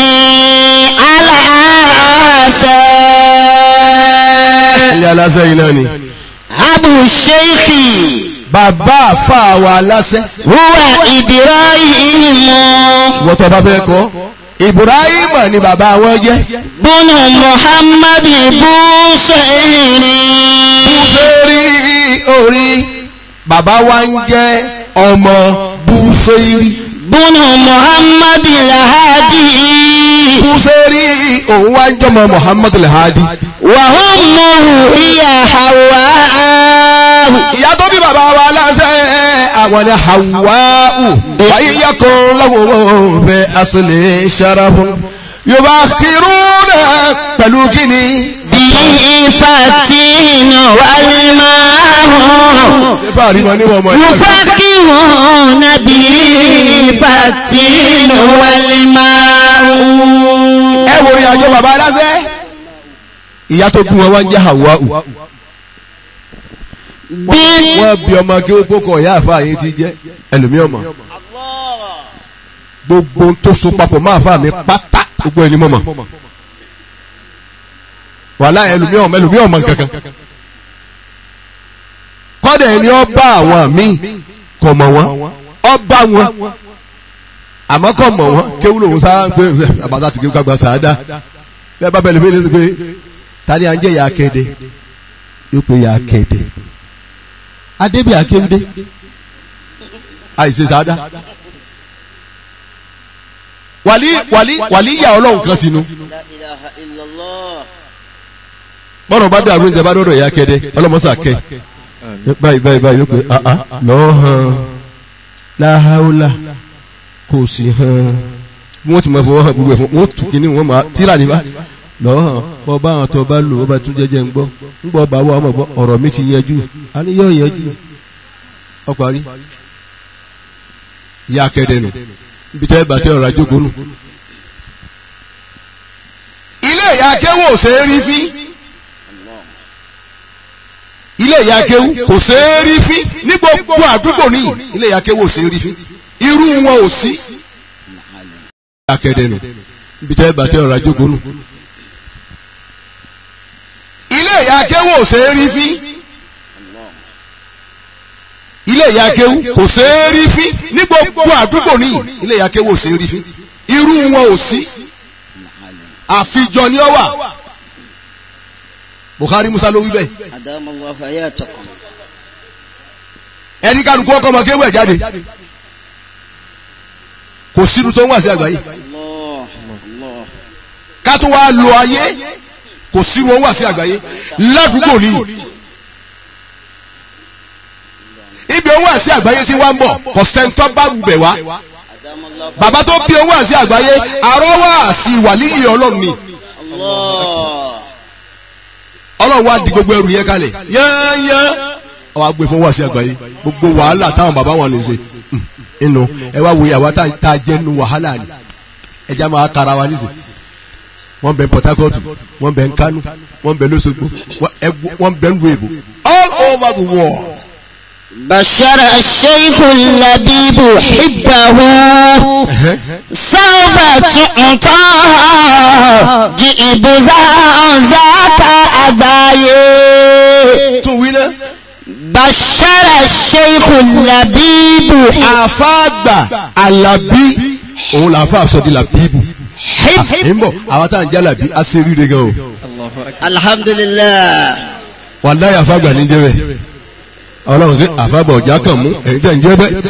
[SPEAKER 5] العاسى
[SPEAKER 2] ilé aláṣẹ yìí náà ni
[SPEAKER 5] أبو الشيخ
[SPEAKER 2] bàbá àfa wa aláṣẹ
[SPEAKER 5] huwa Ibrahim
[SPEAKER 2] wọ́n tó bá fẹ́ kọ́ Ibrahim ni bàbá wọn jẹ́
[SPEAKER 5] bunu Muhammad Busayri.
[SPEAKER 2] Búsẹ́rì orí bàbá wa ń jẹ́ ọmọ Búsẹ́rì
[SPEAKER 5] bunu Muhammad Lahadi.
[SPEAKER 2] Búsẹ́rì òun wá ń jọmọ Muhammad Al-Hadi
[SPEAKER 5] wa ummuhu hiya Hawwa.
[SPEAKER 2] ìyá tó bí bàbá wa aláṣẹ àwọn ni Hawwa'u wáyé yẹkùn lọ́wọ́ bẹ asìlẹ̀ ṣarafun yorùbá kìrúnà pẹ̀lú kíni.
[SPEAKER 5] bihi fatin wal ma'u.
[SPEAKER 2] ṣé fàárí mọ níwọ̀n mọ́ ẹ̀
[SPEAKER 5] يفكرون بالفتين والماء
[SPEAKER 2] ẹ wo ìrìn àjò bàbá aláṣẹ. ìyá tó bí wọn wá ń jẹ́ Hawwa'u wọ́n bí ọmọ kí ó kókò ìyá àfa yín ti jẹ́ ẹlòmíọ̀ mọ̀ gbogbo ohun tó so papọ̀ máa fa mi pátá gbogbo ẹni mọ̀mọ̀ wàhálà ẹlòmíọ̀ mọ̀ ẹlòmíọ̀ mọ̀ nǹkankan kọ́dà ẹni ọba àwọn míì kọ̀ mọ̀ wọ́n ọba wọn àmọ́ kọ̀ mọ̀ wọ́n kéwúlò wọn sáà ń pè é àbàtà tìkẹ́ gbàgbà sàádà bẹ́ẹ̀ bá bẹ̀rẹ̀ mi lè sọ pé tani à ń jẹ́ ìyá kéde yóò pé ìyá kéde adébí akéwúdé àìsè sáadá wàlí wàlí wàlí ìyá ọlọ́run kan sínú bọ́dọ̀ bá dàrú ní ìjọba dọ́dọ̀ ìyá kẹ́dẹ́ ọlọ́mọsà kẹ́ báyìí báyìí báyìí yóò pé àá lọ́ọ́ hàn láhàólà kò sí hàn bí wọ́n ti máa fọwọ́ hàn gbogbo ẹ̀ fún wọ́n tù kíní wọ́n máa tíra níbà lọ́ọ́ hàn bọ́ bá àwọn tó bá lò ó bá tún jẹ́jẹ́ ń gbọ́ ń gbọ́ bá wà ọmọ gbọ́ ọ̀rọ̀ mi ti yẹjú a ní yóò yẹjú ọparí ìyá kẹ́dẹ́ nù ibi tẹ́ bàtẹ́ ọ̀rọ̀ àjókòó nù. ilé ìyá akéwò ò ṣeé rí fín ilé ìyá akéwò kò ṣeé rí fín ní gbogbo àdúgbò ní ilé ìyá akéwò ò ṣeé rí fín irú wọn ò sí. ìyá kẹ́dẹ́ nù ibi tẹ́ bàtẹ́ ọ̀rọ̀ àjókòó nù. ilé ìyá akéwò ò ṣeé rí fín ilé ìyá akéwù kò ṣeé rí fín ní gbogbo àdúgbò ní ilé ìyá akéwù ò ṣeé rí fín irú wọn ò sí àfijọ ni ó wà Bukhari Musa ló wí bẹ́ẹ̀
[SPEAKER 5] أدام الله حياتكم
[SPEAKER 2] ẹni kálukú ọkọ ọmọ kéwù ẹ̀ jáde kò sínú tó ń wà sí àgbáyé
[SPEAKER 5] الله الله
[SPEAKER 2] ká tó wá lo ayé kò sínú ó ń wà sí àgbáyé ládùúgbò ní ibi ó ń wà sí àgbáyé tí wá ń bọ̀ kò sẹ́ńtọ́ bá rúbẹ̀ wá.
[SPEAKER 5] أدام الله
[SPEAKER 2] bàbá tó bí owó àti àgbáyé àrọ́wọ́ àti wàlíyé ọlọ́run ni
[SPEAKER 5] الله
[SPEAKER 2] ọlọ́run wá di gbogbo ẹrù yẹn kalẹ̀ yányán ọwọ́ agbè fún owó àti àgbáyé gbogbo wàhálà táwọn bàbá wọn lè ṣe hmm, inú ẹ wá wòye àwa tá tá a jẹ́ nu wàhálà ni ẹja máa kára wa nísìn wọ́n bẹ Port Harcourt wọ́n bẹ Kánò wọ́n bẹ lọ́sọ̀gbọ̀ wọ́n ẹ- wọ́n bẹ nù èbò all over the world
[SPEAKER 5] بشر الشيخ اللبيب حبه سوف تعطى جئب ذاك أبايه
[SPEAKER 2] tún wí náà
[SPEAKER 5] بشر الشيخ اللبيب
[SPEAKER 2] àfáàgbà Àlàbí òun làáfà sọ di làbíbù
[SPEAKER 5] حب
[SPEAKER 2] ń bọ̀ àwọn tá à ń jẹ́ làbí á ṣe rí gan o.
[SPEAKER 5] الحمد لله
[SPEAKER 2] wàláyé àfàgbà ní jẹ́ bẹ́ẹ̀ ọlọ́run sí àfàgbà ọ̀já kan mú ẹ̀yin tẹ̀ ń jẹ́ bẹ́ẹ̀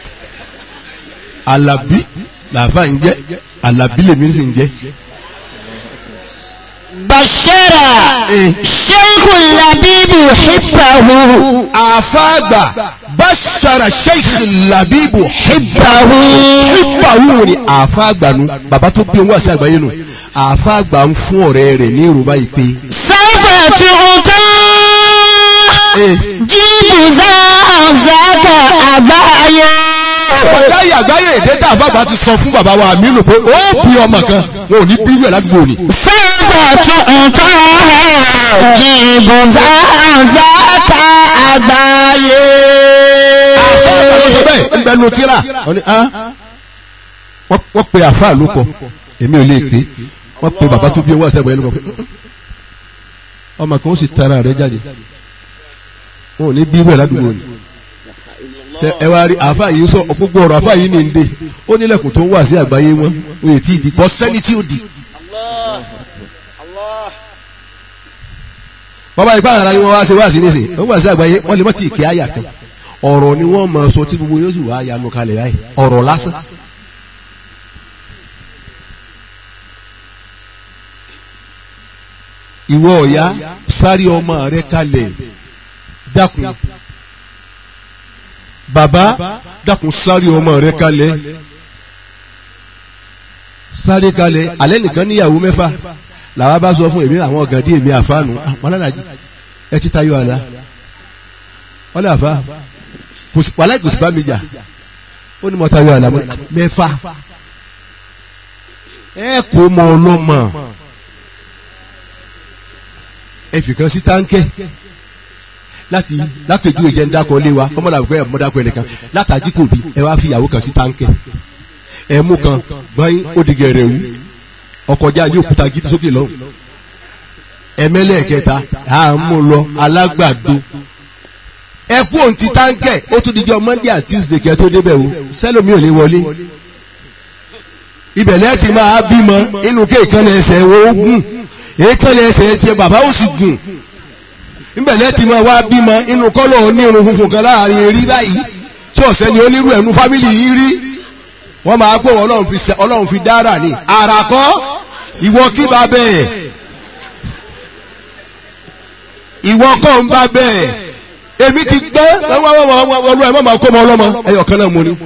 [SPEAKER 2] alábí làáfà ń jẹ́ alábí lèmi sì ń jẹ́
[SPEAKER 5] بشر الشيخ اللبيب حبه
[SPEAKER 2] àfàgbà bàṣàrà sheikh labibu
[SPEAKER 5] حبه
[SPEAKER 2] hibbahu ni àfàgbà nu bàbá tó bí owó àti àgbáyé nu àfàgbà ń fún ọ̀rẹ́ rẹ̀ ní yorùbá yìí pé
[SPEAKER 5] سوف تعطى جيب ذاك أبايه
[SPEAKER 2] ọjà yìí àgbáyé èdè tá àfàgbà ti sọ fún bàbá wa àmínú pé ó bí ọmọ kan wọn ò ní bí rẹ̀ ládùúgbò ni.
[SPEAKER 5] سوف تعطى جيب ذاك أبايه
[SPEAKER 2] àfáà ló sọ bẹ́ẹ̀ ń bẹnu tíra wọ́n ní ah wọ́n wọ́n pe àfáà ló kọ èmi ò lè pè wọ́n pe bàbá tó bí owó àṣẹ ìbọ̀yẹ́ ló kọ pé ọmọ kan ó sì tara rẹ̀ jáde wọn ò ní bí irú ẹ̀ ládùúgbò ni ṣe ẹ wá rí àáfà yìí sọ gbogbo ọ̀rọ̀ àáfà yìí ní ndé ó nílẹ̀kùn tó ń wà sí àgbáyé wọn wọn ètí ìdí kọ́ sẹ́ni tí ó di. bàbá ìpá àrà ni wọ́n wá ṣe wá sí nísìn wọ́n wà sí àgbáyé wọ́n lè mọ́ tí ì kí àyà kan ọ̀rọ̀ ni wọ́n máa sọ tí gbogbo yóò sì wá yanu kalẹ̀ báyìí ọ̀rọ̀ lásán. ìwọ ọ̀yá sáré ọmọ rẹ kalẹ̀ dákun bàbá dákun sáré ọmọ rẹ kalẹ̀ sáré kalẹ̀ alẹ́ nìkan níyàwó mẹ́fà làwa bá sọ fún èmi àwọn ọ̀gàdì èmi àfáànù àpọ̀ládàjì ẹ ti tayọ àlá wọ́n lè àfá wàhálà ìgbésí bá mi jà ó ní mo tayọ àlá mẹ́fà ẹ kó mọ ọlọ́mọ ẹ fìkan sí táǹkẹ́ láti lápèjú ìjẹ́ ń dákọ̀ lé wa kọ́mọ́dà pé ẹ̀mọ́ dákọ̀ ẹnìkan látàjí kò bí ẹ wá fi ìyàwó kan sí táǹkẹ́ ẹ mú kan gbọ́n ó di gẹ̀rẹ̀ wú ọkọjá ní òkúta gidi sókè lọ́hùn ẹ̀mẹ́lẹ̀ kẹta à ń mú lọ alágbàdo ẹ kú òun ti táǹkẹ́ ó tún dijọ́ monday and tuesday kẹ́ tó débẹ̀ o sẹ́lómi ò lè wọlé ibẹ̀ lẹ́ẹ̀tì máa bímọ inú kéèkan ẹsẹ̀ ogun èékánná ẹsẹ̀ tiẹ̀ bàbá ó sì gùn níbẹ̀ lẹ́tì máa wá bímọ inú kọ́lọ̀ onírun funfun kan láàrin erí báyìí tí ọ̀sẹ̀ ni onírú ẹ̀nu fámìlì yìí rí wọ́n máa gbọ́ ọlọ́run fi sẹ ọlọ́run fi dára ní àràkọ́ ìwọ kí bá bẹ́ẹ̀ ìwọ kọ́ ń bá bẹ́ẹ̀ èmi ti gbọ́ ọlọ́run ẹ̀ má máa kó ọmọ ọlọ́mọ ẹ̀yọ̀ kan náà mo ní.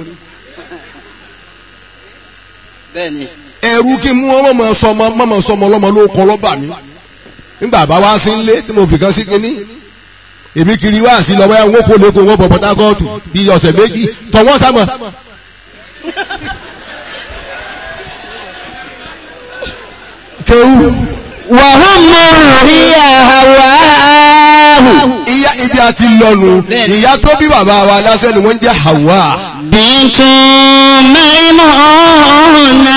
[SPEAKER 6] bẹ́ẹ̀ni
[SPEAKER 2] ẹrú kí mú wọn mọ̀mọ́ sọmọ mọ̀mọ́ sọmọ ọlọ́mọ ló kọ́ lọ́bà mi nígbà bá wá sí ilé tí mo fi kan sí kínní èmi kiri wá sí lọ́wọ́ ẹ̀ ń wọ́pọ̀ lẹ́kọ̀ọ́ wọ́n bọ̀ Port Harcourt bí ọ̀sẹ̀ méjì tọ̀ wọ́n sá mọ̀. kéwù
[SPEAKER 5] وهم هي هواه
[SPEAKER 2] ìyá ibi àti lọ́nu ìyá tó bí bàbá wa lásán ni wọ́n ń jẹ́ Hawa
[SPEAKER 5] بنت ميمونة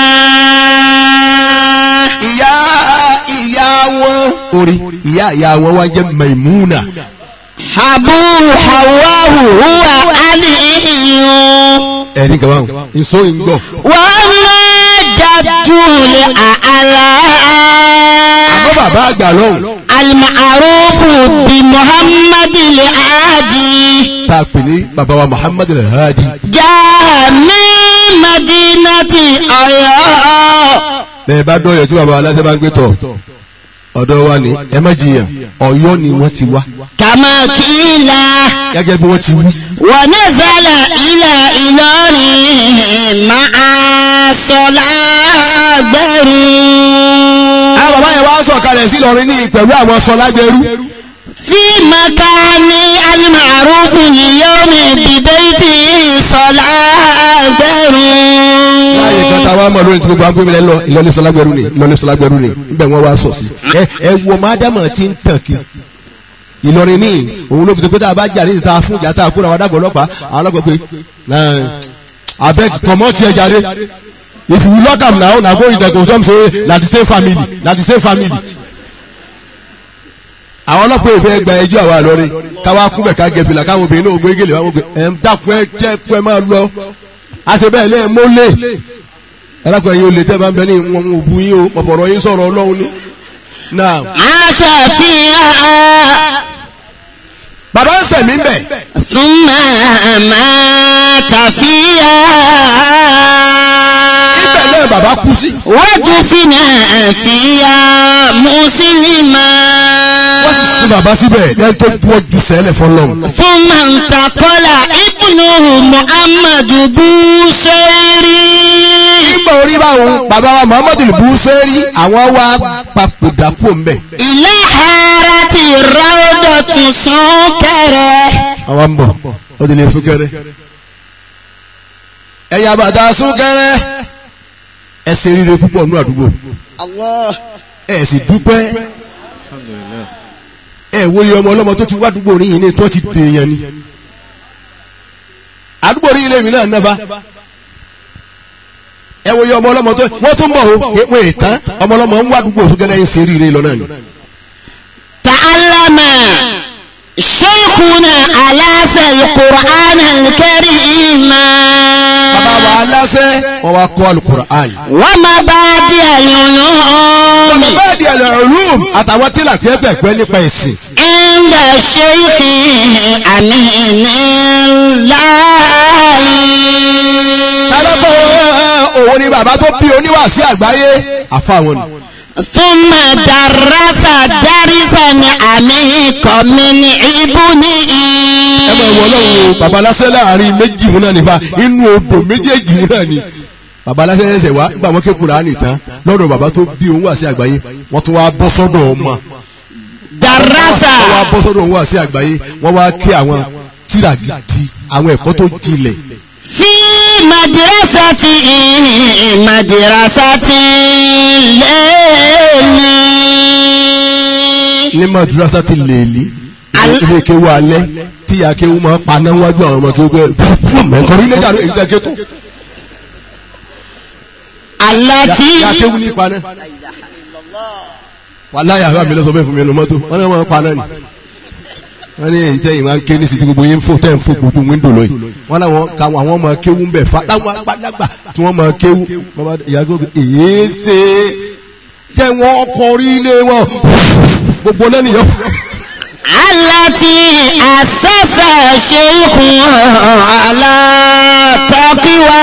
[SPEAKER 2] ìyá ìyá wọn orí ìyá ìyá wọn wá jẹ́ Maimuna
[SPEAKER 5] أبو حواه هو علي
[SPEAKER 2] ẹ̀rí kan báwọn nsọ yìí ń gbọ́.
[SPEAKER 5] وأما جد الأعلى
[SPEAKER 2] àmọ́ bàbá àgbà lọ́hùn
[SPEAKER 5] المعروف بمحمد العادي
[SPEAKER 2] tá a pè ní bàbá wa Muhammad al-Hadi
[SPEAKER 5] جاء من مدينة أياه
[SPEAKER 2] bẹ́ẹ̀ bá dọ̀yọ̀ tí bàbá aláṣẹ bá ń gbé tọ̀ ọ̀dọ̀ wa ni ẹ má jiyàn Ọ̀yọ́ ni wọ́n ti wá
[SPEAKER 5] كما قيل
[SPEAKER 2] gẹ́gẹ́ bí wọ́n ti wí.
[SPEAKER 5] ونزل إلى إلوري مع صلاة
[SPEAKER 2] àwọn bàbá yẹn wá sọ̀kalẹ̀ sí Ìlọrin ní pẹ̀lú àwọn sọlágbẹrú
[SPEAKER 5] في مكان المعروف اليوم ببيت صلاة
[SPEAKER 2] láàyè kan tá a wá mọ̀ lórí tí gbogbo àwọn gbẹ́mílẹ̀ lọ Ìlọrin sọlágbẹrú ni Ìlọrin sọlágbẹrú ni níbẹ̀ wọ́n wá sọ̀ sí. ẹ ẹ wo mádàmà tí ń tàn kí Ìlọrin ní òun ló fi tó pé tá a bá jà ní ìta fún ìjà tá a kó àwọn adágbọ̀ ọlọ́pàá àwọn ọlọ́pàá pé abeg comot here jare if you lock am now na go in there go some say na the same family na the same family. àwọn ọlọ́pàá ìfẹ́ gba ẹjọ́ àwa lọ́rin káwá kúbẹ̀ ká gẹ̀ fìlà káwọn obìnrin náà gbé gèlè wọn gbé ẹ̀ ń dákun ẹ jẹ́ kú ẹ máa lọ àṣẹ bẹ́ẹ̀ lẹ́ẹ̀ mọ́lẹ̀ ẹlẹ́kọ̀ọ́ yìí ó lè tẹ́ bá ń bẹ ní wọn ò bu yín o mọ̀fọ̀rọ̀ yín sọ̀rọ̀ ọlọ́run ni. náà
[SPEAKER 5] عاش فيها
[SPEAKER 2] bàbá ń sẹ̀mí ń bẹ̀
[SPEAKER 5] ثم مات فيها
[SPEAKER 2] ibẹ̀ náà bàbá kú sí.
[SPEAKER 5] ودفن فيها مسلما
[SPEAKER 2] wọ́n sì sin bàbá síbẹ̀ lẹ́yìn tó ju ọjọ́ sẹ́lẹ̀ fọlọ́run.
[SPEAKER 5] ثم انتقل ابنه محمد بوسيري
[SPEAKER 2] nígbà orí báwọn bàbá wa muhammadu buseri àwọn wá papòdà kú ń bẹ̀.
[SPEAKER 5] إلى حارة روضة سكرة
[SPEAKER 2] àwa ń bọ̀ ó ti lè súnkẹrẹ. ẹ̀yà bàtà súnkẹrẹ ẹsẹ̀ rire púpọ̀ nínú àdúgbò
[SPEAKER 6] Allah
[SPEAKER 2] ẹ̀ sì dúpẹ́ ẹ̀ wo iye ọmọ ọlọ́mọ tó ti wá àdúgbò orin yìí ní tí wọ́n ti dèèyàn ni àdúgbò orin ilé mi náà nàbà ẹ̀ wo iye ọmọ ọlọ́mọ tó wọ́n tún bọ̀ o wọ́n ètàn ọmọ ọlọ́mọ ń wá àdúgbò súnkẹrẹ ń ṣe rire lọ náà ni.
[SPEAKER 5] تعلم شيخنا ألاس القرآن الكريم
[SPEAKER 2] bàbá wa aláṣẹ wọn wá kọ́ alukur'an.
[SPEAKER 5] ومبادئ العلوم
[SPEAKER 2] bẹ́ẹ̀ di ẹ̀lẹ́ ọ̀lùm àtàwọn tí làkẹ́ pẹ̀pẹ́ nípa ẹ̀sìn.
[SPEAKER 5] عند الشيخ أمين الله
[SPEAKER 2] òun ni bàbá tó bí oníwàásí àgbáyé àfàwọn ni.
[SPEAKER 5] ثم درس درسا عميقا من ابنه
[SPEAKER 2] ẹ máa wọ ọlọ́run o bàbá aláṣẹ láàrin méjì wọn náà nípa inú odò méjèèjì wọn náà ni. bàbá aláṣẹ ẹsẹ̀ wá nígbà wọn kékeré àánì tán lọ́dọ̀ bàbá tó bí òun wàásí àgbáyé wọ́n tún wá bọ́ sọ́dọ̀ ọmọ.
[SPEAKER 5] درس
[SPEAKER 2] wọ́n wá bọ́ sọ́dọ̀ òun wàásí àgbáyé wọ́n wá kí àwọn tíra gidi àwọn ẹ̀kọ́ tó jinlẹ̀.
[SPEAKER 5] في مدرسة مدرسة الليل
[SPEAKER 2] ní madrasa ti lèlí ilé kéwu alẹ́ tí ìyá kéwu máa paná wájú àwọn ọmọ kéwu bẹ́ẹ̀ mẹ́kọ̀ọ́ nílé jà ló èyí tẹ́ ké tó.
[SPEAKER 5] التي
[SPEAKER 2] ìyá kéwu ní paná. wàláyà àbá mi lọ sọ bẹ́ẹ̀ fún mi lọ mọ́tò wọ́n ní wọ́n paná ni. wọ́n ní èyí tẹ́yìn máa ń ké ní sìtì gbogbo yín fò tẹ́ ń fò gbogbo wíńdò lọ yìí. wọ́n láwọn káwọn àwọn ọmọ kéwu ń bẹ̀ fa táwọn agbádágbà tí wọ́n máa kéwu. bàbá ìyá kéwu èyí ṣe jẹ́ wọ́n kọrí ilé wọn gbogbo náà nìyẹn
[SPEAKER 5] التي أسس شيخ على تقوى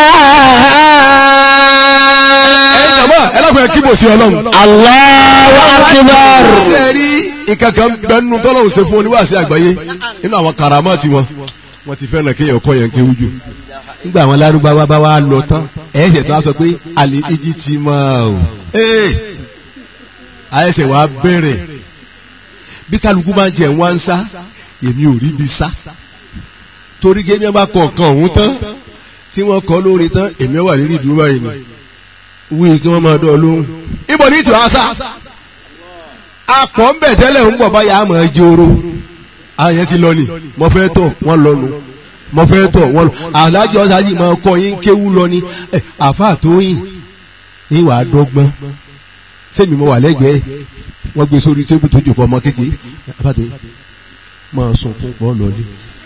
[SPEAKER 2] ẹ̀yin jàmbá ẹlẹ́kùnrin kíbò sí ọlọ́run.
[SPEAKER 5] الله أكبر
[SPEAKER 2] ṣe rí ìkankan bẹnu tọ́lọ́hùn ṣe fún oníwàásí àgbáyé nínú àwọn karamati wọn wọn ti fẹ́ràn kéèyàn kọ́ yẹn kéwú jù nígbà àwọn lárúbáwá bá wá lọ tán ẹ̀ẹ́sẹ̀ tó wá sọ pé àlè ìjì ti máa o ee àyẹ̀sẹ̀ wá bẹ̀rẹ̀ bí kálukú bá ń tiẹ̀ wá ń sá èmi ò rí bi sá torí gémi bá kọ nǹkan ọ̀hún tán tí wọ́n kọ́ lórí tán èmi wà lórí ìdúró báyìí ni wí kí wọ́n máa dán ọ lóhùn ibo ní ìtura sá apọ̀ ń bẹ̀ tẹ́lẹ̀ ń bọ̀ báyà àmọ́ joro àwọn yẹn ti lọ ni mo fẹ́ tọ̀ wọ́n lọ nu mo fẹ́ tọ̀ wọ́n lọ alájọ sáyì máa kọ́ yín kéwú lọ ni ẹ àfa tó yìn yín wàá dọ́gbọ́n sẹ́mi mo wà lẹ́gbẹ̀ẹ́ wọ́n gbé sórí tébù tó jòkó ọmọ kékeré àfa tó yìn máa sunkún pọ̀ lọ́lé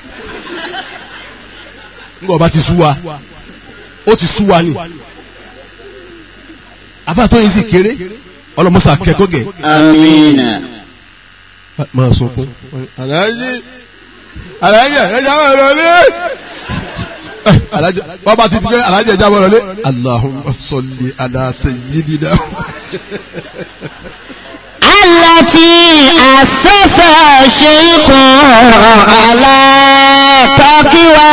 [SPEAKER 2] ńgbà ọba ti sú wa ó ti sú wa ni àfa tó yìn sì kéré ọlọmọsà kẹ́kọ̀ọ́ gẹ̀
[SPEAKER 6] Amina.
[SPEAKER 2] máa sunkún. aláàjì aláàjì ẹja wà lọlé. aláàjì bàbá ti dùgbẹ́ aláàjì ẹja wà lọlé. Allahumma salli ala sayyidina.
[SPEAKER 5] التي أسس شيخ على تقوى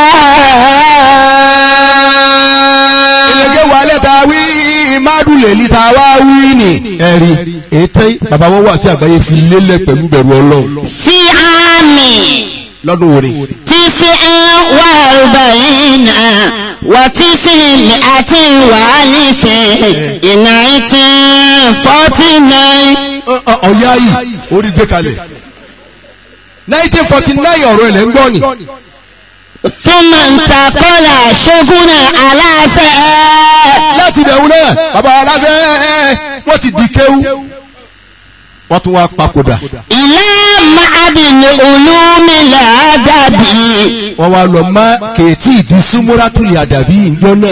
[SPEAKER 2] ìlẹ̀kẹ̀ wà lẹ́ta wí mádùlẹ̀ ní ta wá wí ni. ẹ̀rí ètè bàbá wọn wà sí àgbáyé fi lélẹ̀ pẹ̀lú bẹ̀rù ọlọ́run
[SPEAKER 5] في عام
[SPEAKER 2] lọ́dún òní.
[SPEAKER 5] تسع وأربعين وتسعمائة وألف nineteen forty nine
[SPEAKER 2] ọ̀yá yìí orí gbé kalẹ̀. nineteen forty nine ọ̀rọ̀ ẹ̀ lẹ́ ń gbọ́ ni.
[SPEAKER 5] ثم انتقل شغنا على
[SPEAKER 2] láti bẹ̀rù náà bàbá aláṣẹ wọ́n ti di kéwú wọ́n tún wá papòdà
[SPEAKER 5] إلى معهد العلوم الأدبي
[SPEAKER 2] wọ́n wá lọ má kèétí ìdí súnmúrátùlì àdàbí ìjọ náà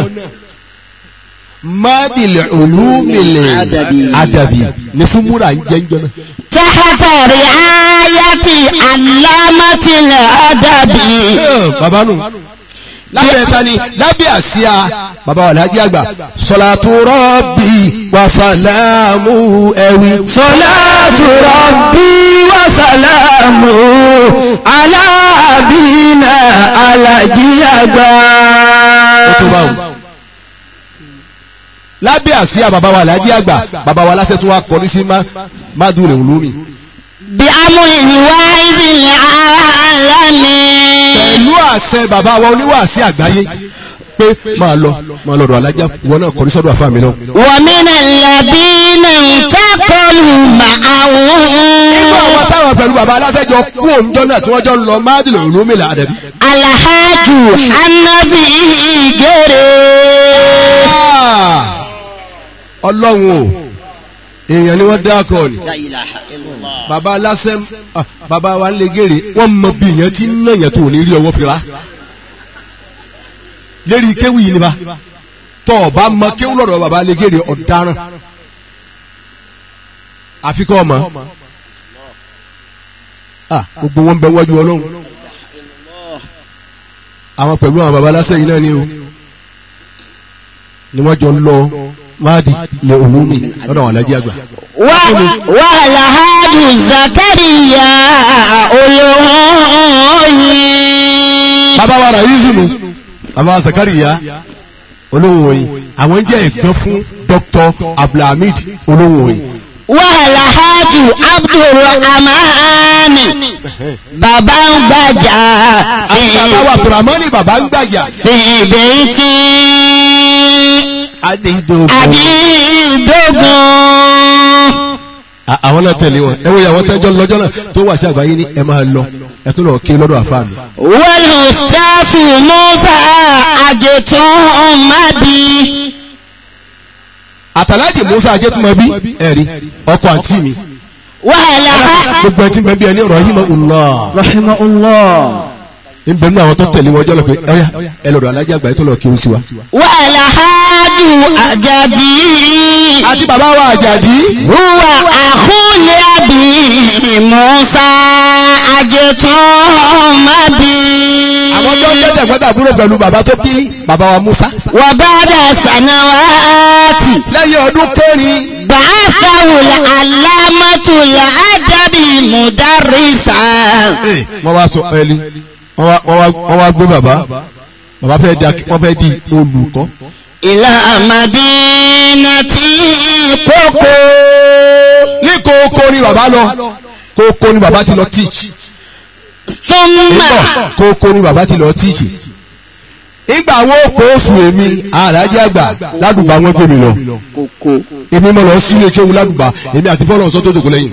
[SPEAKER 2] mádìlẹ̀ olúmìlẹ̀
[SPEAKER 6] Àdàbí.
[SPEAKER 2] àdàbí ní súnmúrà ń jẹ́ ìjọ náà.
[SPEAKER 5] تحت رعاية علامة الأدبي
[SPEAKER 2] Ẹ̀, bàbá nù lábẹ́ ta ni lábẹ́ àsíá bàbá wà lájí àgbà sọ̀làtú rọ́bì wàsálàmù ẹ̀wì.
[SPEAKER 3] Salatu Rabbi wa salamu ala abina alaji agba.
[SPEAKER 2] ó tó báwọn. lábẹ́ àsíá bàbá wa lájí àgbà bàbá wa láṣẹ tó wá kọrí sí má má dùn rẹ̀ olómi.
[SPEAKER 5] بأمر الواعظ العالمي
[SPEAKER 2] pẹ̀lú àṣẹ bàbá wa oníwàásí àgbáyé pé máa lọ máa lọ́dọ̀ alájà wọn náà kọrí sọ́dọ̀ àfa mi náà.
[SPEAKER 5] ومن الذين انتقلوا معه
[SPEAKER 2] nínú àwọn táwọn pẹ̀lú bàbá aláṣẹjọ kú òǹjọ́ náà tí wọ́n jọ ń lọ mádìlẹ̀ olómi là àdàbí.
[SPEAKER 5] الحاج حنفي جري
[SPEAKER 2] ọlọ́run o èèyàn ni wọ́n dá akọ ni
[SPEAKER 6] La ilaha illallah.
[SPEAKER 2] baba lásẹm ah, baba wa ń lè gèrè wọn mọ bí èèyàn ti ń nàyàn tó ní rí ọwọ́ fira lérí kéwì yìí ni ba tọ́ ọ bá mọ kéwù lọ́dọ̀ baba lè gèrè ọ̀daràn àfikọ́ ọmọ ah gbogbo wọn bẹ wájú ọlọ́run àwọn pẹ̀lú àwọn baba lásẹ̀ yìí náà ni o ni wọ́n jọ lọ máàdì lè òun mi lọ́dọ̀ àwọn alájí àgbà.
[SPEAKER 5] wàhálàhádù zakariya olóhùn
[SPEAKER 2] bàbá wa ràyíṣù nù bàbá wa zakariya olóhùn òyìn àwọn jẹ́ ẹ̀gbọ́n fún dr abdulhamid olóhùn òyìn.
[SPEAKER 5] wàhálàhádù abdulrahman bàbá ń gbàjà
[SPEAKER 2] bàbá wa abdulhamani bàbá ń gbàjà.
[SPEAKER 5] fìbẹ́ntì
[SPEAKER 2] adédọ̀gbọ̀n.
[SPEAKER 5] àdìdógún.
[SPEAKER 2] àwọn náà tẹ̀lé wọn ẹ wo ìyàwó tẹ́jọ́ lọ́jọ́ náà tó wà sí àgbáyé ní ẹ máa lọ ẹ tún lọ kí lọ́dọ̀ àfa mi.
[SPEAKER 5] wàlùsàfù musa àjẹtún madi.
[SPEAKER 2] àtàlájì musa ajẹ́tùmọ̀bí ẹ̀rí ọkọ àǹtí mi
[SPEAKER 5] wàhálà
[SPEAKER 2] gbogbo ẹtí bẹ́ẹ̀ bí ẹni rahimahullah
[SPEAKER 3] rahimahullah
[SPEAKER 2] níbẹ̀ nínú àwọn tó tẹ̀lé wọn jọ́ lọ pé ẹ̀yà ẹ lọ́dọ̀ alájà àgbáyé tó lọ kí o sí wa.
[SPEAKER 5] wàhálà hádù àjàdí.
[SPEAKER 2] àti bàbá wa àjàdí
[SPEAKER 5] huwa àkúlẹ̀ àbí musa àjẹtún madi.
[SPEAKER 2] àwọn tó ń tẹ́tẹ̀ gbọ́dọ̀ àbúrò pẹ̀lú bàbá tó bí bàbá wa musa.
[SPEAKER 5] wàbàdà sànàwàtì.
[SPEAKER 2] lẹ́yìn ọdún kẹrin
[SPEAKER 5] bàáfàwò alámàtúlà àdàbí mùdárìsà.
[SPEAKER 2] ee wọ́n wá sọ ẹni wọ́n wá- wọ́n wá wọ́n wá gbé bàbá bàbá fẹ́ di wọ́n fẹ́ di olùkọ́.
[SPEAKER 5] ìlà màdínàtì kókó.
[SPEAKER 2] ní kókó ni bàbá lọ kókó ni bàbá ti lọ teach.
[SPEAKER 5] súnmà
[SPEAKER 2] kókó ni bàbá ti lọ teach. ìgbà wo kó oṣù èmi alájà àgbà ládùúgbà wọn gbé mi lọ. èmi mọ̀ lọ sílé kéwu ládùúgbà èmi àti fọlọ́n sọ́tò jòkó lẹ́yìn.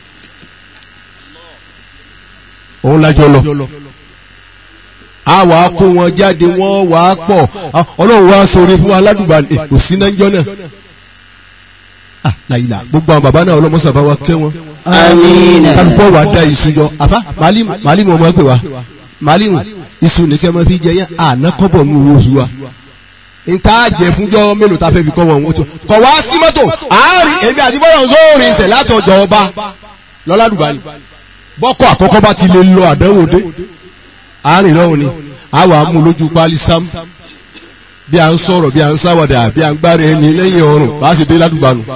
[SPEAKER 2] òun lájọ lọ. a wà á kó wọn jáde wọ́n wà á pọ̀ Ah, ọlọ́run wá sọ̀rọ̀ fún wa ládùúgbà eh, kò sí náà jọ náà. ah láyìlá gbogbo àwọn bàbá náà ọlọ́mọsàbá wa kẹ́ wọn
[SPEAKER 5] amina.
[SPEAKER 2] kálukọ́ wa da iṣu jọ àfa màálìmù màálìmù ọmọ ẹgbẹ́ wa màálìmù iṣu nìkẹ́ máa fi jẹ yẹn àná kọ́bọ̀ nù owó oṣù wa nta jẹ fúnjọ mélòó ta fẹ́ fi kọ́ wọn wọ́n kọ̀ wá sí mọ́tò àárín èmi àti bọ́lá ńsọ́ọ̀rì ìṣẹ̀ látọ̀jọ́ ọba lọ́ládùbá ni bọ́kọ̀ àkọ́kọ́ bá ti lè lọ àdánwò dé àárín náà ni àwa mú lójú pálí sam bí a ń sọ̀rọ̀ bí a ń sáwọ̀dà bí a ń gbára ẹni lẹ́yìn ọrùn bá a sì dé ládùbá nù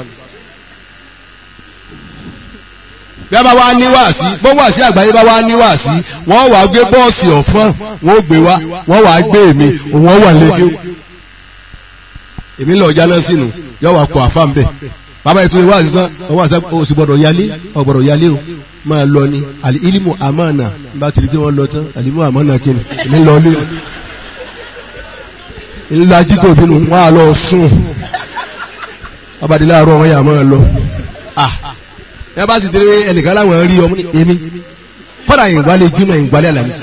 [SPEAKER 2] bí a bá wá ní wàásí bó wàásí àgbáyé bá wá ní wàásí wọ́n wàá gbé bọ́ọ̀sì ọ̀fọ́n wọ́n gbé wá wọ́n wàá gbé èmi òun wọ́n wà lẹ́gẹ́ èmi lọ jáná sínú yọ wà kó àfa nbẹ bàbá yìí tó lè wàásí tán wọ́n wàásí o sì gbọ́dọ̀ yálé o gbọ́dọ̀ yálé o máa lọ ni àlè ilimu amana n bá tiri kí wọ́n lọ tán àlè ilimu amana kí ni èmi lọ lé ńlá jíkò bínú wọ́n á lọ sùn abadilá àárọ̀ wọn yà máa lọ ah ẹ bá sì tẹ́lẹ̀ ẹnìkan láwọn rí ọmọ ní èmi kọ́dà ìgbàlẹ̀ jimá ìgbàlẹ̀ àlàmísì.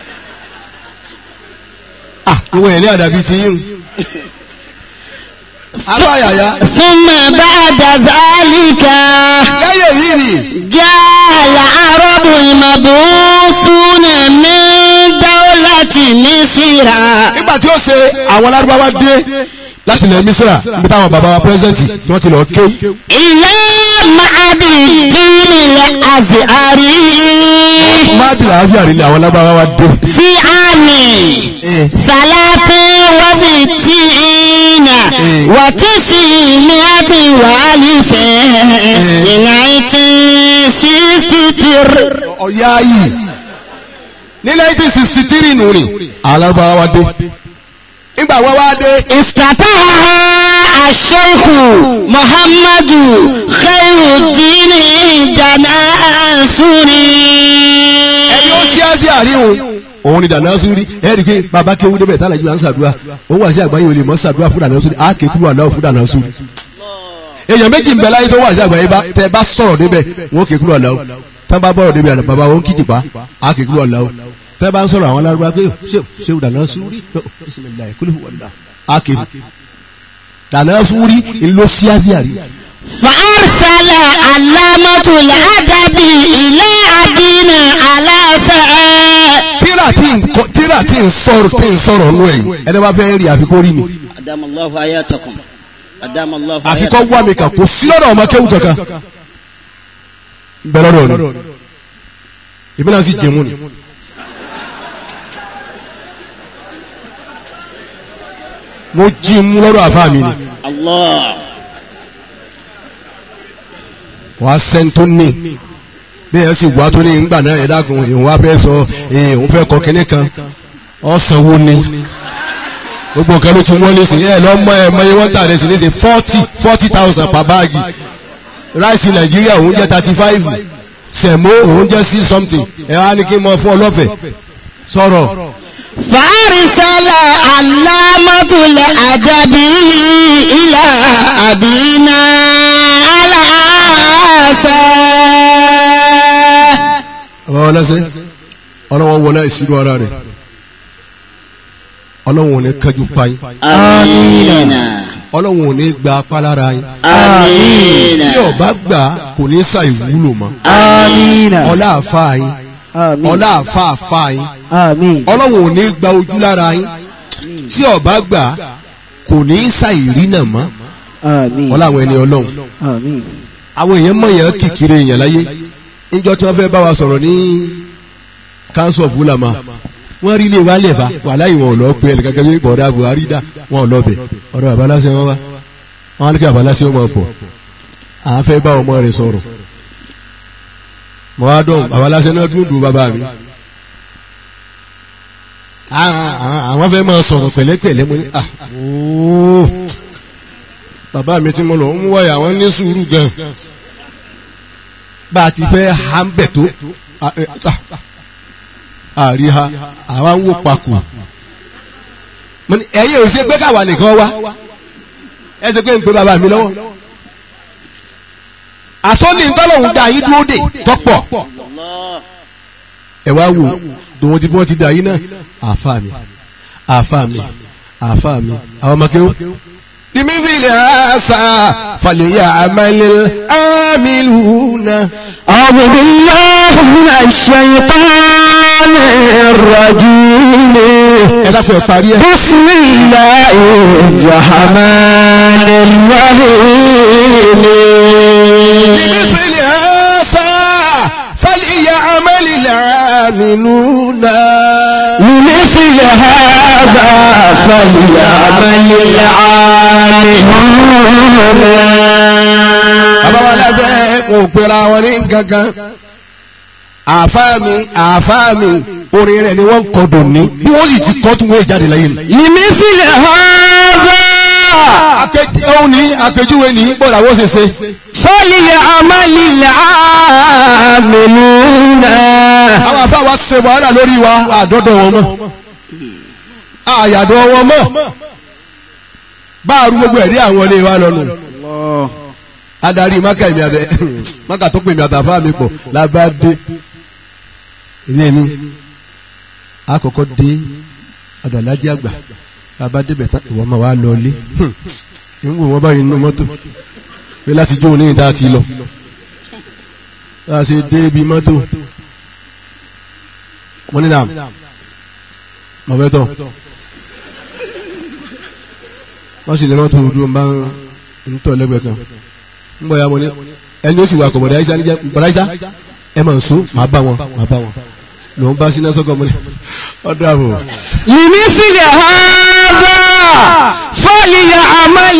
[SPEAKER 2] ah ìwọ yẹn ní àdàbí ti yín abáyàyà
[SPEAKER 5] súnmà bàdà zálìkà.
[SPEAKER 2] lẹ́yìn èyí ni
[SPEAKER 5] jàlá arọ́bù ìmàbùsùnà ní dáwọ́láti mísírà.
[SPEAKER 2] nígbà tí ó ṣe àwọn lárúbáwá dé láti ilẹ̀ mísírà níbi táwọn bàbá wa pírẹsidẹ́ǹtì tí wọ́n ti lọ kéw
[SPEAKER 5] ilé màdì dínlẹ̀ azìárì.
[SPEAKER 2] mábìlà áfíàrí ni àwọn lárúbáwá wa dé.
[SPEAKER 5] fi àmì.
[SPEAKER 2] Eh,
[SPEAKER 5] ثلاث وستين وتسعمائة وألف nineteen sixty three.
[SPEAKER 2] ọ̀yá yìí ní nineteen sixty three nù ni àwọn lárúbáwá wa dé. nígbà wọ́n wá dé
[SPEAKER 5] افتتحها الشيخ محمد خير الدين جناسوري
[SPEAKER 2] ẹni ó ṣí àṣì àríhùn òun ni dàná sórí ẹ rí i pé bàbá kéwú débẹ̀ tá àlàjì wa ń ṣàdúrà òun wà sí àgbáyé olè mọ́ ṣàdúrà fún dàná sórí àáké kúrò àláwọ̀ fún dàná sórí. èèyàn méjì ń bẹ láyé tó wà sí àgbáyé bá tẹ bá sọ̀rọ̀ débẹ̀ wọn ké kúrò àláwọ̀ tẹ́ bá bọ̀rọ̀ débẹ̀ àná bàbá wọn kìjì pa àáké kúrò àláwọ̀ tẹ́ bá ń sọ̀rọ̀ àwọn alárúbá pé ṣé dàná sórí bisimilayi kúlù wàlá àáké dàná sórí ńlọ sí àṣì àrí
[SPEAKER 5] فأرسل علامة الأدب إلى أبينا علاسا
[SPEAKER 2] tíra tí ń kọ tíra tí ń sọ̀rọ̀ tí ń sọ̀rọ̀ nù ẹ̀yìn ẹni bá fẹ́ rí àfikún rí mi
[SPEAKER 6] أدام الله حياتكم أدام الله
[SPEAKER 2] àfikún
[SPEAKER 6] حياتكم
[SPEAKER 2] wá mi kà kó sí lọ́dọ̀ ọmọ kéwù kankan bẹ́ẹ̀ lọ́dọ̀ ni èmi náà sì jẹun ni. mo jí mú lọ́dọ̀ àfa mi ni
[SPEAKER 6] الله
[SPEAKER 2] wàá sẹ́ńtò ní bẹ́ẹ̀ sì wá tó ní ńgbà náà ẹ̀dá kan èèyàn wá fẹ́ sọ èèyàn òun fẹ́ kọ kínní kan ọ̀sánwó ni gbogbo nǹkan ló ti wọ́n ní sìn ẹ̀ lọ́mọ ẹ̀ mọ iye wọ́n tà lẹ́sìn ní sìn forty forty thousand per báàgì ráìsì nàìjíríà òun jẹ́ thirty five sẹ̀mó òun jẹ́ six something ẹ̀ wá ní kí n mọ fún ọ lọ́fẹ̀ẹ́ sọ̀rọ̀
[SPEAKER 5] فأرسل علامة الأدب إلى أبينا علاسا
[SPEAKER 2] ọ̀rọ̀ ọlọ́sẹ̀ ọlọ́wọ́ wọlé ìṣirò ara rẹ̀ ọlọ́wọ́ ò ní kájú pa yín
[SPEAKER 6] آمين
[SPEAKER 2] ọlọ́wọ́ ò ní gba apá lára yín
[SPEAKER 6] آمين
[SPEAKER 2] bí ọba gbà kò ní sa ìwúlò mọ́
[SPEAKER 3] Amina.
[SPEAKER 2] ọlá àfa yín
[SPEAKER 3] Àmín.
[SPEAKER 2] ọlá àfa àfa yín
[SPEAKER 3] Àmín.
[SPEAKER 2] ọlọ́wọ́ ò ní gba ojú lára yín tí ọba gbà kò ní sa ìrìnà mọ́
[SPEAKER 3] Àmín.
[SPEAKER 2] ọlá àwọn ẹni ọlọ́run
[SPEAKER 3] Àmín.
[SPEAKER 2] àwọn èèyàn mọ̀ yẹn kìkìrì èèyàn láyé níjọ́ tí wọ́n fẹ́ bá wa sọ̀rọ̀ ní council of ulama wọ́n rí ilé wa lẹ́fà wàhálà yìí wọn ò lọ pé ẹnì kankan bí bọ̀dá buhari dá wọn ò lọ bẹ̀ ọ̀dọ̀ babaláṣẹ wọn wá wọn á ní kí babaláṣẹ wọn máa bọ̀ à ń fẹ́ bá ọmọ rẹ̀ sọ̀rọ̀ mọ̀ wá dùn babaláṣẹ náà dùn dùn bàbá mi Ah, ah, àwọn fẹ́ máa sọ̀rọ̀ pẹ̀lẹ́pẹ̀lẹ́ mo ní ah ooo bàbá mi tí mo lọ ń wáyà wọn ní sùúrù gan bá a ti fẹ́ ha ń bẹ̀ tó a- ẹ, ah, àrí ha àwa ń wò pakò mo ní ẹ̀yin ò ṣe pé káwa nìkan wá ẹ ṣe pé ń pe bàbá mi lọ́wọ́ àsọ́ni ntọ́lọ́hún dá yín dúró dè tọ́pọ̀
[SPEAKER 6] الله
[SPEAKER 2] ẹ wá wò tòun ti bí wọ́n ti dà yín náà àfa mi àfa mi àfa mi àwọn ọmọ kéwù. bímísìlì àṣà fàlẹ́yà àmàlẹ́ àmìlúùnà.
[SPEAKER 3] أعوذ بالله من الشيطان الرجيم
[SPEAKER 2] ẹ dákun ẹ parí ẹ.
[SPEAKER 3] بسم الله الرحمن الرحيم
[SPEAKER 2] bímísìlì àṣà fàlẹ́yà àmàlẹ́ àmìlúùnà.
[SPEAKER 3] لمثل هذا فليعمل العاملون
[SPEAKER 2] bàbá wa lábẹ́ kò pera wọn ní gangan àáfàá mi àáfàá mi orin rẹ̀ ni wọ́n ń kọ́ dùn ní bí wọ́n sì ti kọ́ tún wọ́n jáde láyé mi.
[SPEAKER 3] لمثل هذا
[SPEAKER 2] akéjì òun ní akéjúwe ní bọ́lá wọ́n ṣe ṣe.
[SPEAKER 3] فليعمل العاملون
[SPEAKER 2] àwọn àfáà wa ṣe wàhálà lórí wa àdọ́dọ̀ wọn mọ́ àyàdọ̀ wọn mọ́ bá a rú gbogbo ẹ̀rí àwọn ilé wa lọ́nu. adarí maka èmi abẹ maka tó pè mí àtàfà mi pọ̀ lábàdé ilé mi àkọ́kọ́ dé ọ̀dọ̀ alájí àgbà bàbá débẹ̀ tán ìwọ máa wá lọ ilé ń wò wọ́n báyìí nínú mọ́tò pé láti jó oníyìn tá a ti lọ bá a ṣe dé ibi mọ́tò mo ní nàm mo fẹ́ tọ̀ wọ́n sì ní mọ́tò dúró bá ń tọ̀ lẹ́gbẹ̀ẹ́ kan ń bọ̀ ya mo ní ẹni ó sì wà kọ̀ bọ̀dá ayíṣá níjẹ́ bọ̀dá ayíṣá ẹ máa ń so màá bá wọn màá bá wọn lòun bá síná sọ́kọ̀ mo ní ọ̀dọ̀ àbò
[SPEAKER 3] لمثل هذا فليعمل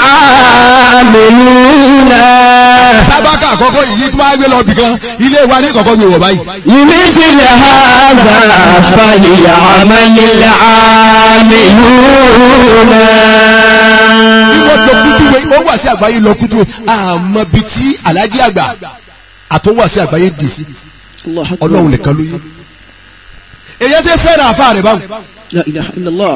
[SPEAKER 3] العاملون
[SPEAKER 2] sábàkà àkọ́kọ́ yìí tí wọ́n á gbé lọ bìkan ilé wa ní kọ̀kọ́ mi wọ̀ báyìí
[SPEAKER 3] لمثل هذا فليعمل العاملون
[SPEAKER 2] wọ́n jọ kútu wẹ̀ wọ́n wà sí àgbáyé lọ kútu àmọ́ bíi tí alájí àgbà àtúnwà sí àgbáyé dì sí
[SPEAKER 6] الله أكبر
[SPEAKER 2] ọlọ́run nìkan ló yé èyí ṣe fẹ́ràn àfa rẹ̀ báwọn.
[SPEAKER 6] لا إله إلا الله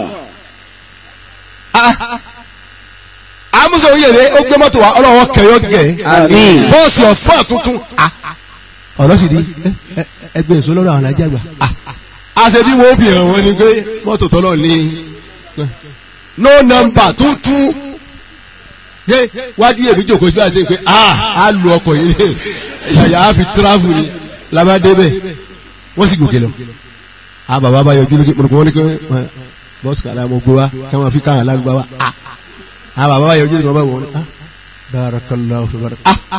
[SPEAKER 2] àmúṣe oyèrè ó gbé mọ́tò wa ọlọ́wọ́ kẹyọ gẹ̀
[SPEAKER 3] Àmín.
[SPEAKER 2] bọ́ọ̀sì ọ̀fọ́ tuntun ọ̀rọ̀ sì di ẹ- ẹ- ẹgbẹ́ èso lọ́rọ̀ àwọn alájà gbà àṣẹ bí wọ́n fi hàn wọ́n ni pé mọ́tò tọ́lọ̀ ní no number tuntun ṣé wájú èmi jòkó síbẹ̀ àti pé a a lu ọkọ̀ yìí ní yàyà á fi tíráfù ni labadé bẹ́ẹ̀ wọ́n sì gòkè lọ. a bàbá bá yọjú lókè mọ̀nàkùn wọn ni kí wọ́n bọ́sù kàdá mo gbé wa kí wọ́n fi káwọn alágbá wa a a bàbá bá yọjú lókè wọn bá wọ̀ ni a barakallahu fi barak a a.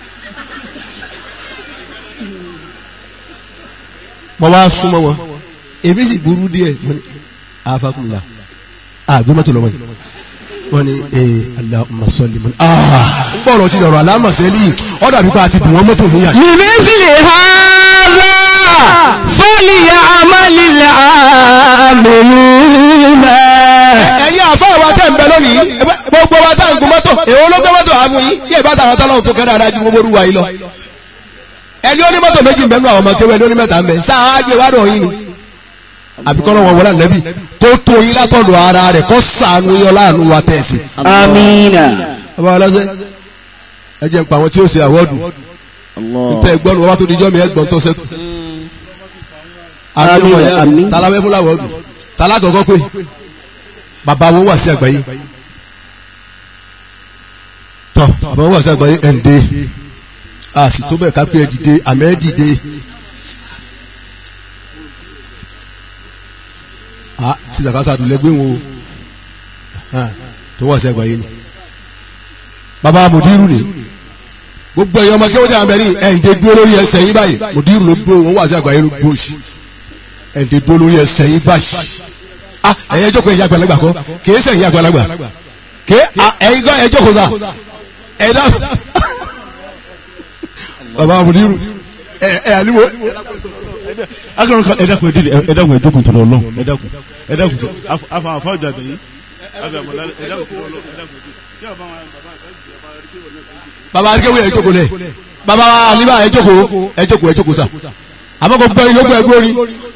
[SPEAKER 2] mo wá súnmọ́ wọn èmi sì burú díẹ̀ mo ní afakunla a gbé mọ́tò lọ́wọ́ yìí wọ́n ní ee Allahumma salli mọ́ni aa n gbọ́dọ̀ ti dọ̀rọ̀ alámọ̀sẹ́lì ọ̀dà pípa àti bùn wọ́n mọ́tò níyà.
[SPEAKER 3] لمثل هذا فليعمل العاملون
[SPEAKER 2] ẹ̀yin àfa wa tẹ̀ ń bẹ lónìí ẹgbẹ́- gbogbo wa tá à ń gun mọ́tò èwo ló gbé mọ́tò àmú yìí yíyẹ bá tàwọn tọ́lọ́hún tó kẹ́rẹ́ adájú gbogbo olúwa yìí lọ. ẹni ó ní mọ́tò méjì ń bẹ nínú àwọn ọmọ kéwẹ́ ẹni ó ní mẹ́ta ń bẹ sáà á gbé wádùn yín ni. àbíkọ́lọ́ wọn wọlé ànábì kó tó yín látọ̀dọ̀ ara rẹ̀ kó sànù yọ láàánú wa tẹ̀sí.
[SPEAKER 6] Amina.
[SPEAKER 2] ọba aláṣẹ ẹ jẹ́ ń pa àwọn tí ó ṣe àwọ́dù
[SPEAKER 6] Allah.
[SPEAKER 2] tẹ ẹgbọ́n wọn bá tó dijọ́ mi ẹgbọ́n tó sẹ́kù. àmì
[SPEAKER 6] Àmín,
[SPEAKER 2] ọmọ yẹn
[SPEAKER 6] àmín.
[SPEAKER 2] taláwẹ́ fún làwọ́dù talákọ̀ọ́kọ́ pé bàbá wọn wà sí àgbáyé tọ́ bàbá wọn wà sí àgbáyé ẹ̀ ń dé a sì tó bẹ́ẹ̀ ká pé ẹ dìde àmẹ́ ẹ dìde. a ti sàkásà dùn lẹ́gbẹ́ wọn o hàn, tó wà sí àgbáyé ni bàbá mùdírù ni gbogbo ẹ̀yọ́ ọmọ kéwọ́n tí a bẹ̀ ní ẹ̀ǹdẹ̀ dúró lórí ẹsẹ̀ yín báyìí mùdírù ló dúró wọn wà sí àgbáyé ló dúró sí ẹ̀ǹdẹ̀ dúró lórí ẹsẹ̀ yín báyìí ah ẹ̀yẹ́ jókòó ẹ̀yà àgbàlagbà kọ́ kìí sẹ̀ ẹ̀yà àgbàlagbà kìí ẹ̀yìn kọ́ ẹ̀yẹ́ jókòó sa ẹ̀dá bàbá mùdírù ẹ̀ ẹ̀ àlíwò
[SPEAKER 7] akọrọ kan ẹ dákun ẹ dìde ẹ dákun ẹ jókòó tó lọ lọ ẹ dákun ẹ dákun tó afa afa ọjà gbẹ̀yìn ẹ dákun tó lọ ẹ dákun tó
[SPEAKER 2] bàbá akéwì ẹ̀ jókòó lẹ̀ bàbá àlíbà ẹ̀ jókòó ẹ̀ jókòó ẹ̀ jókòó sa àmọ́ kò gbọ́ yín yókù ẹ̀ gbórí.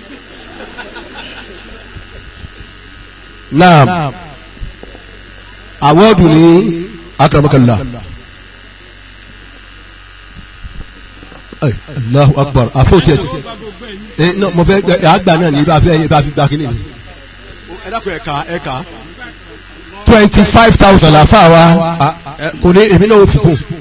[SPEAKER 2] naam awọ́ọ̀dù ní akramakallah Ay, Allahu akbar àfọ̀tí ẹ̀ tí ẹ náà mo fẹ́ ẹ àgbà náà ní ibà fẹ́ ibà fi gbà kí ni mi. ẹ dákun ẹ̀ka ẹ̀ka twenty five thousand àfa wa kò ní èmi náà ó fi kún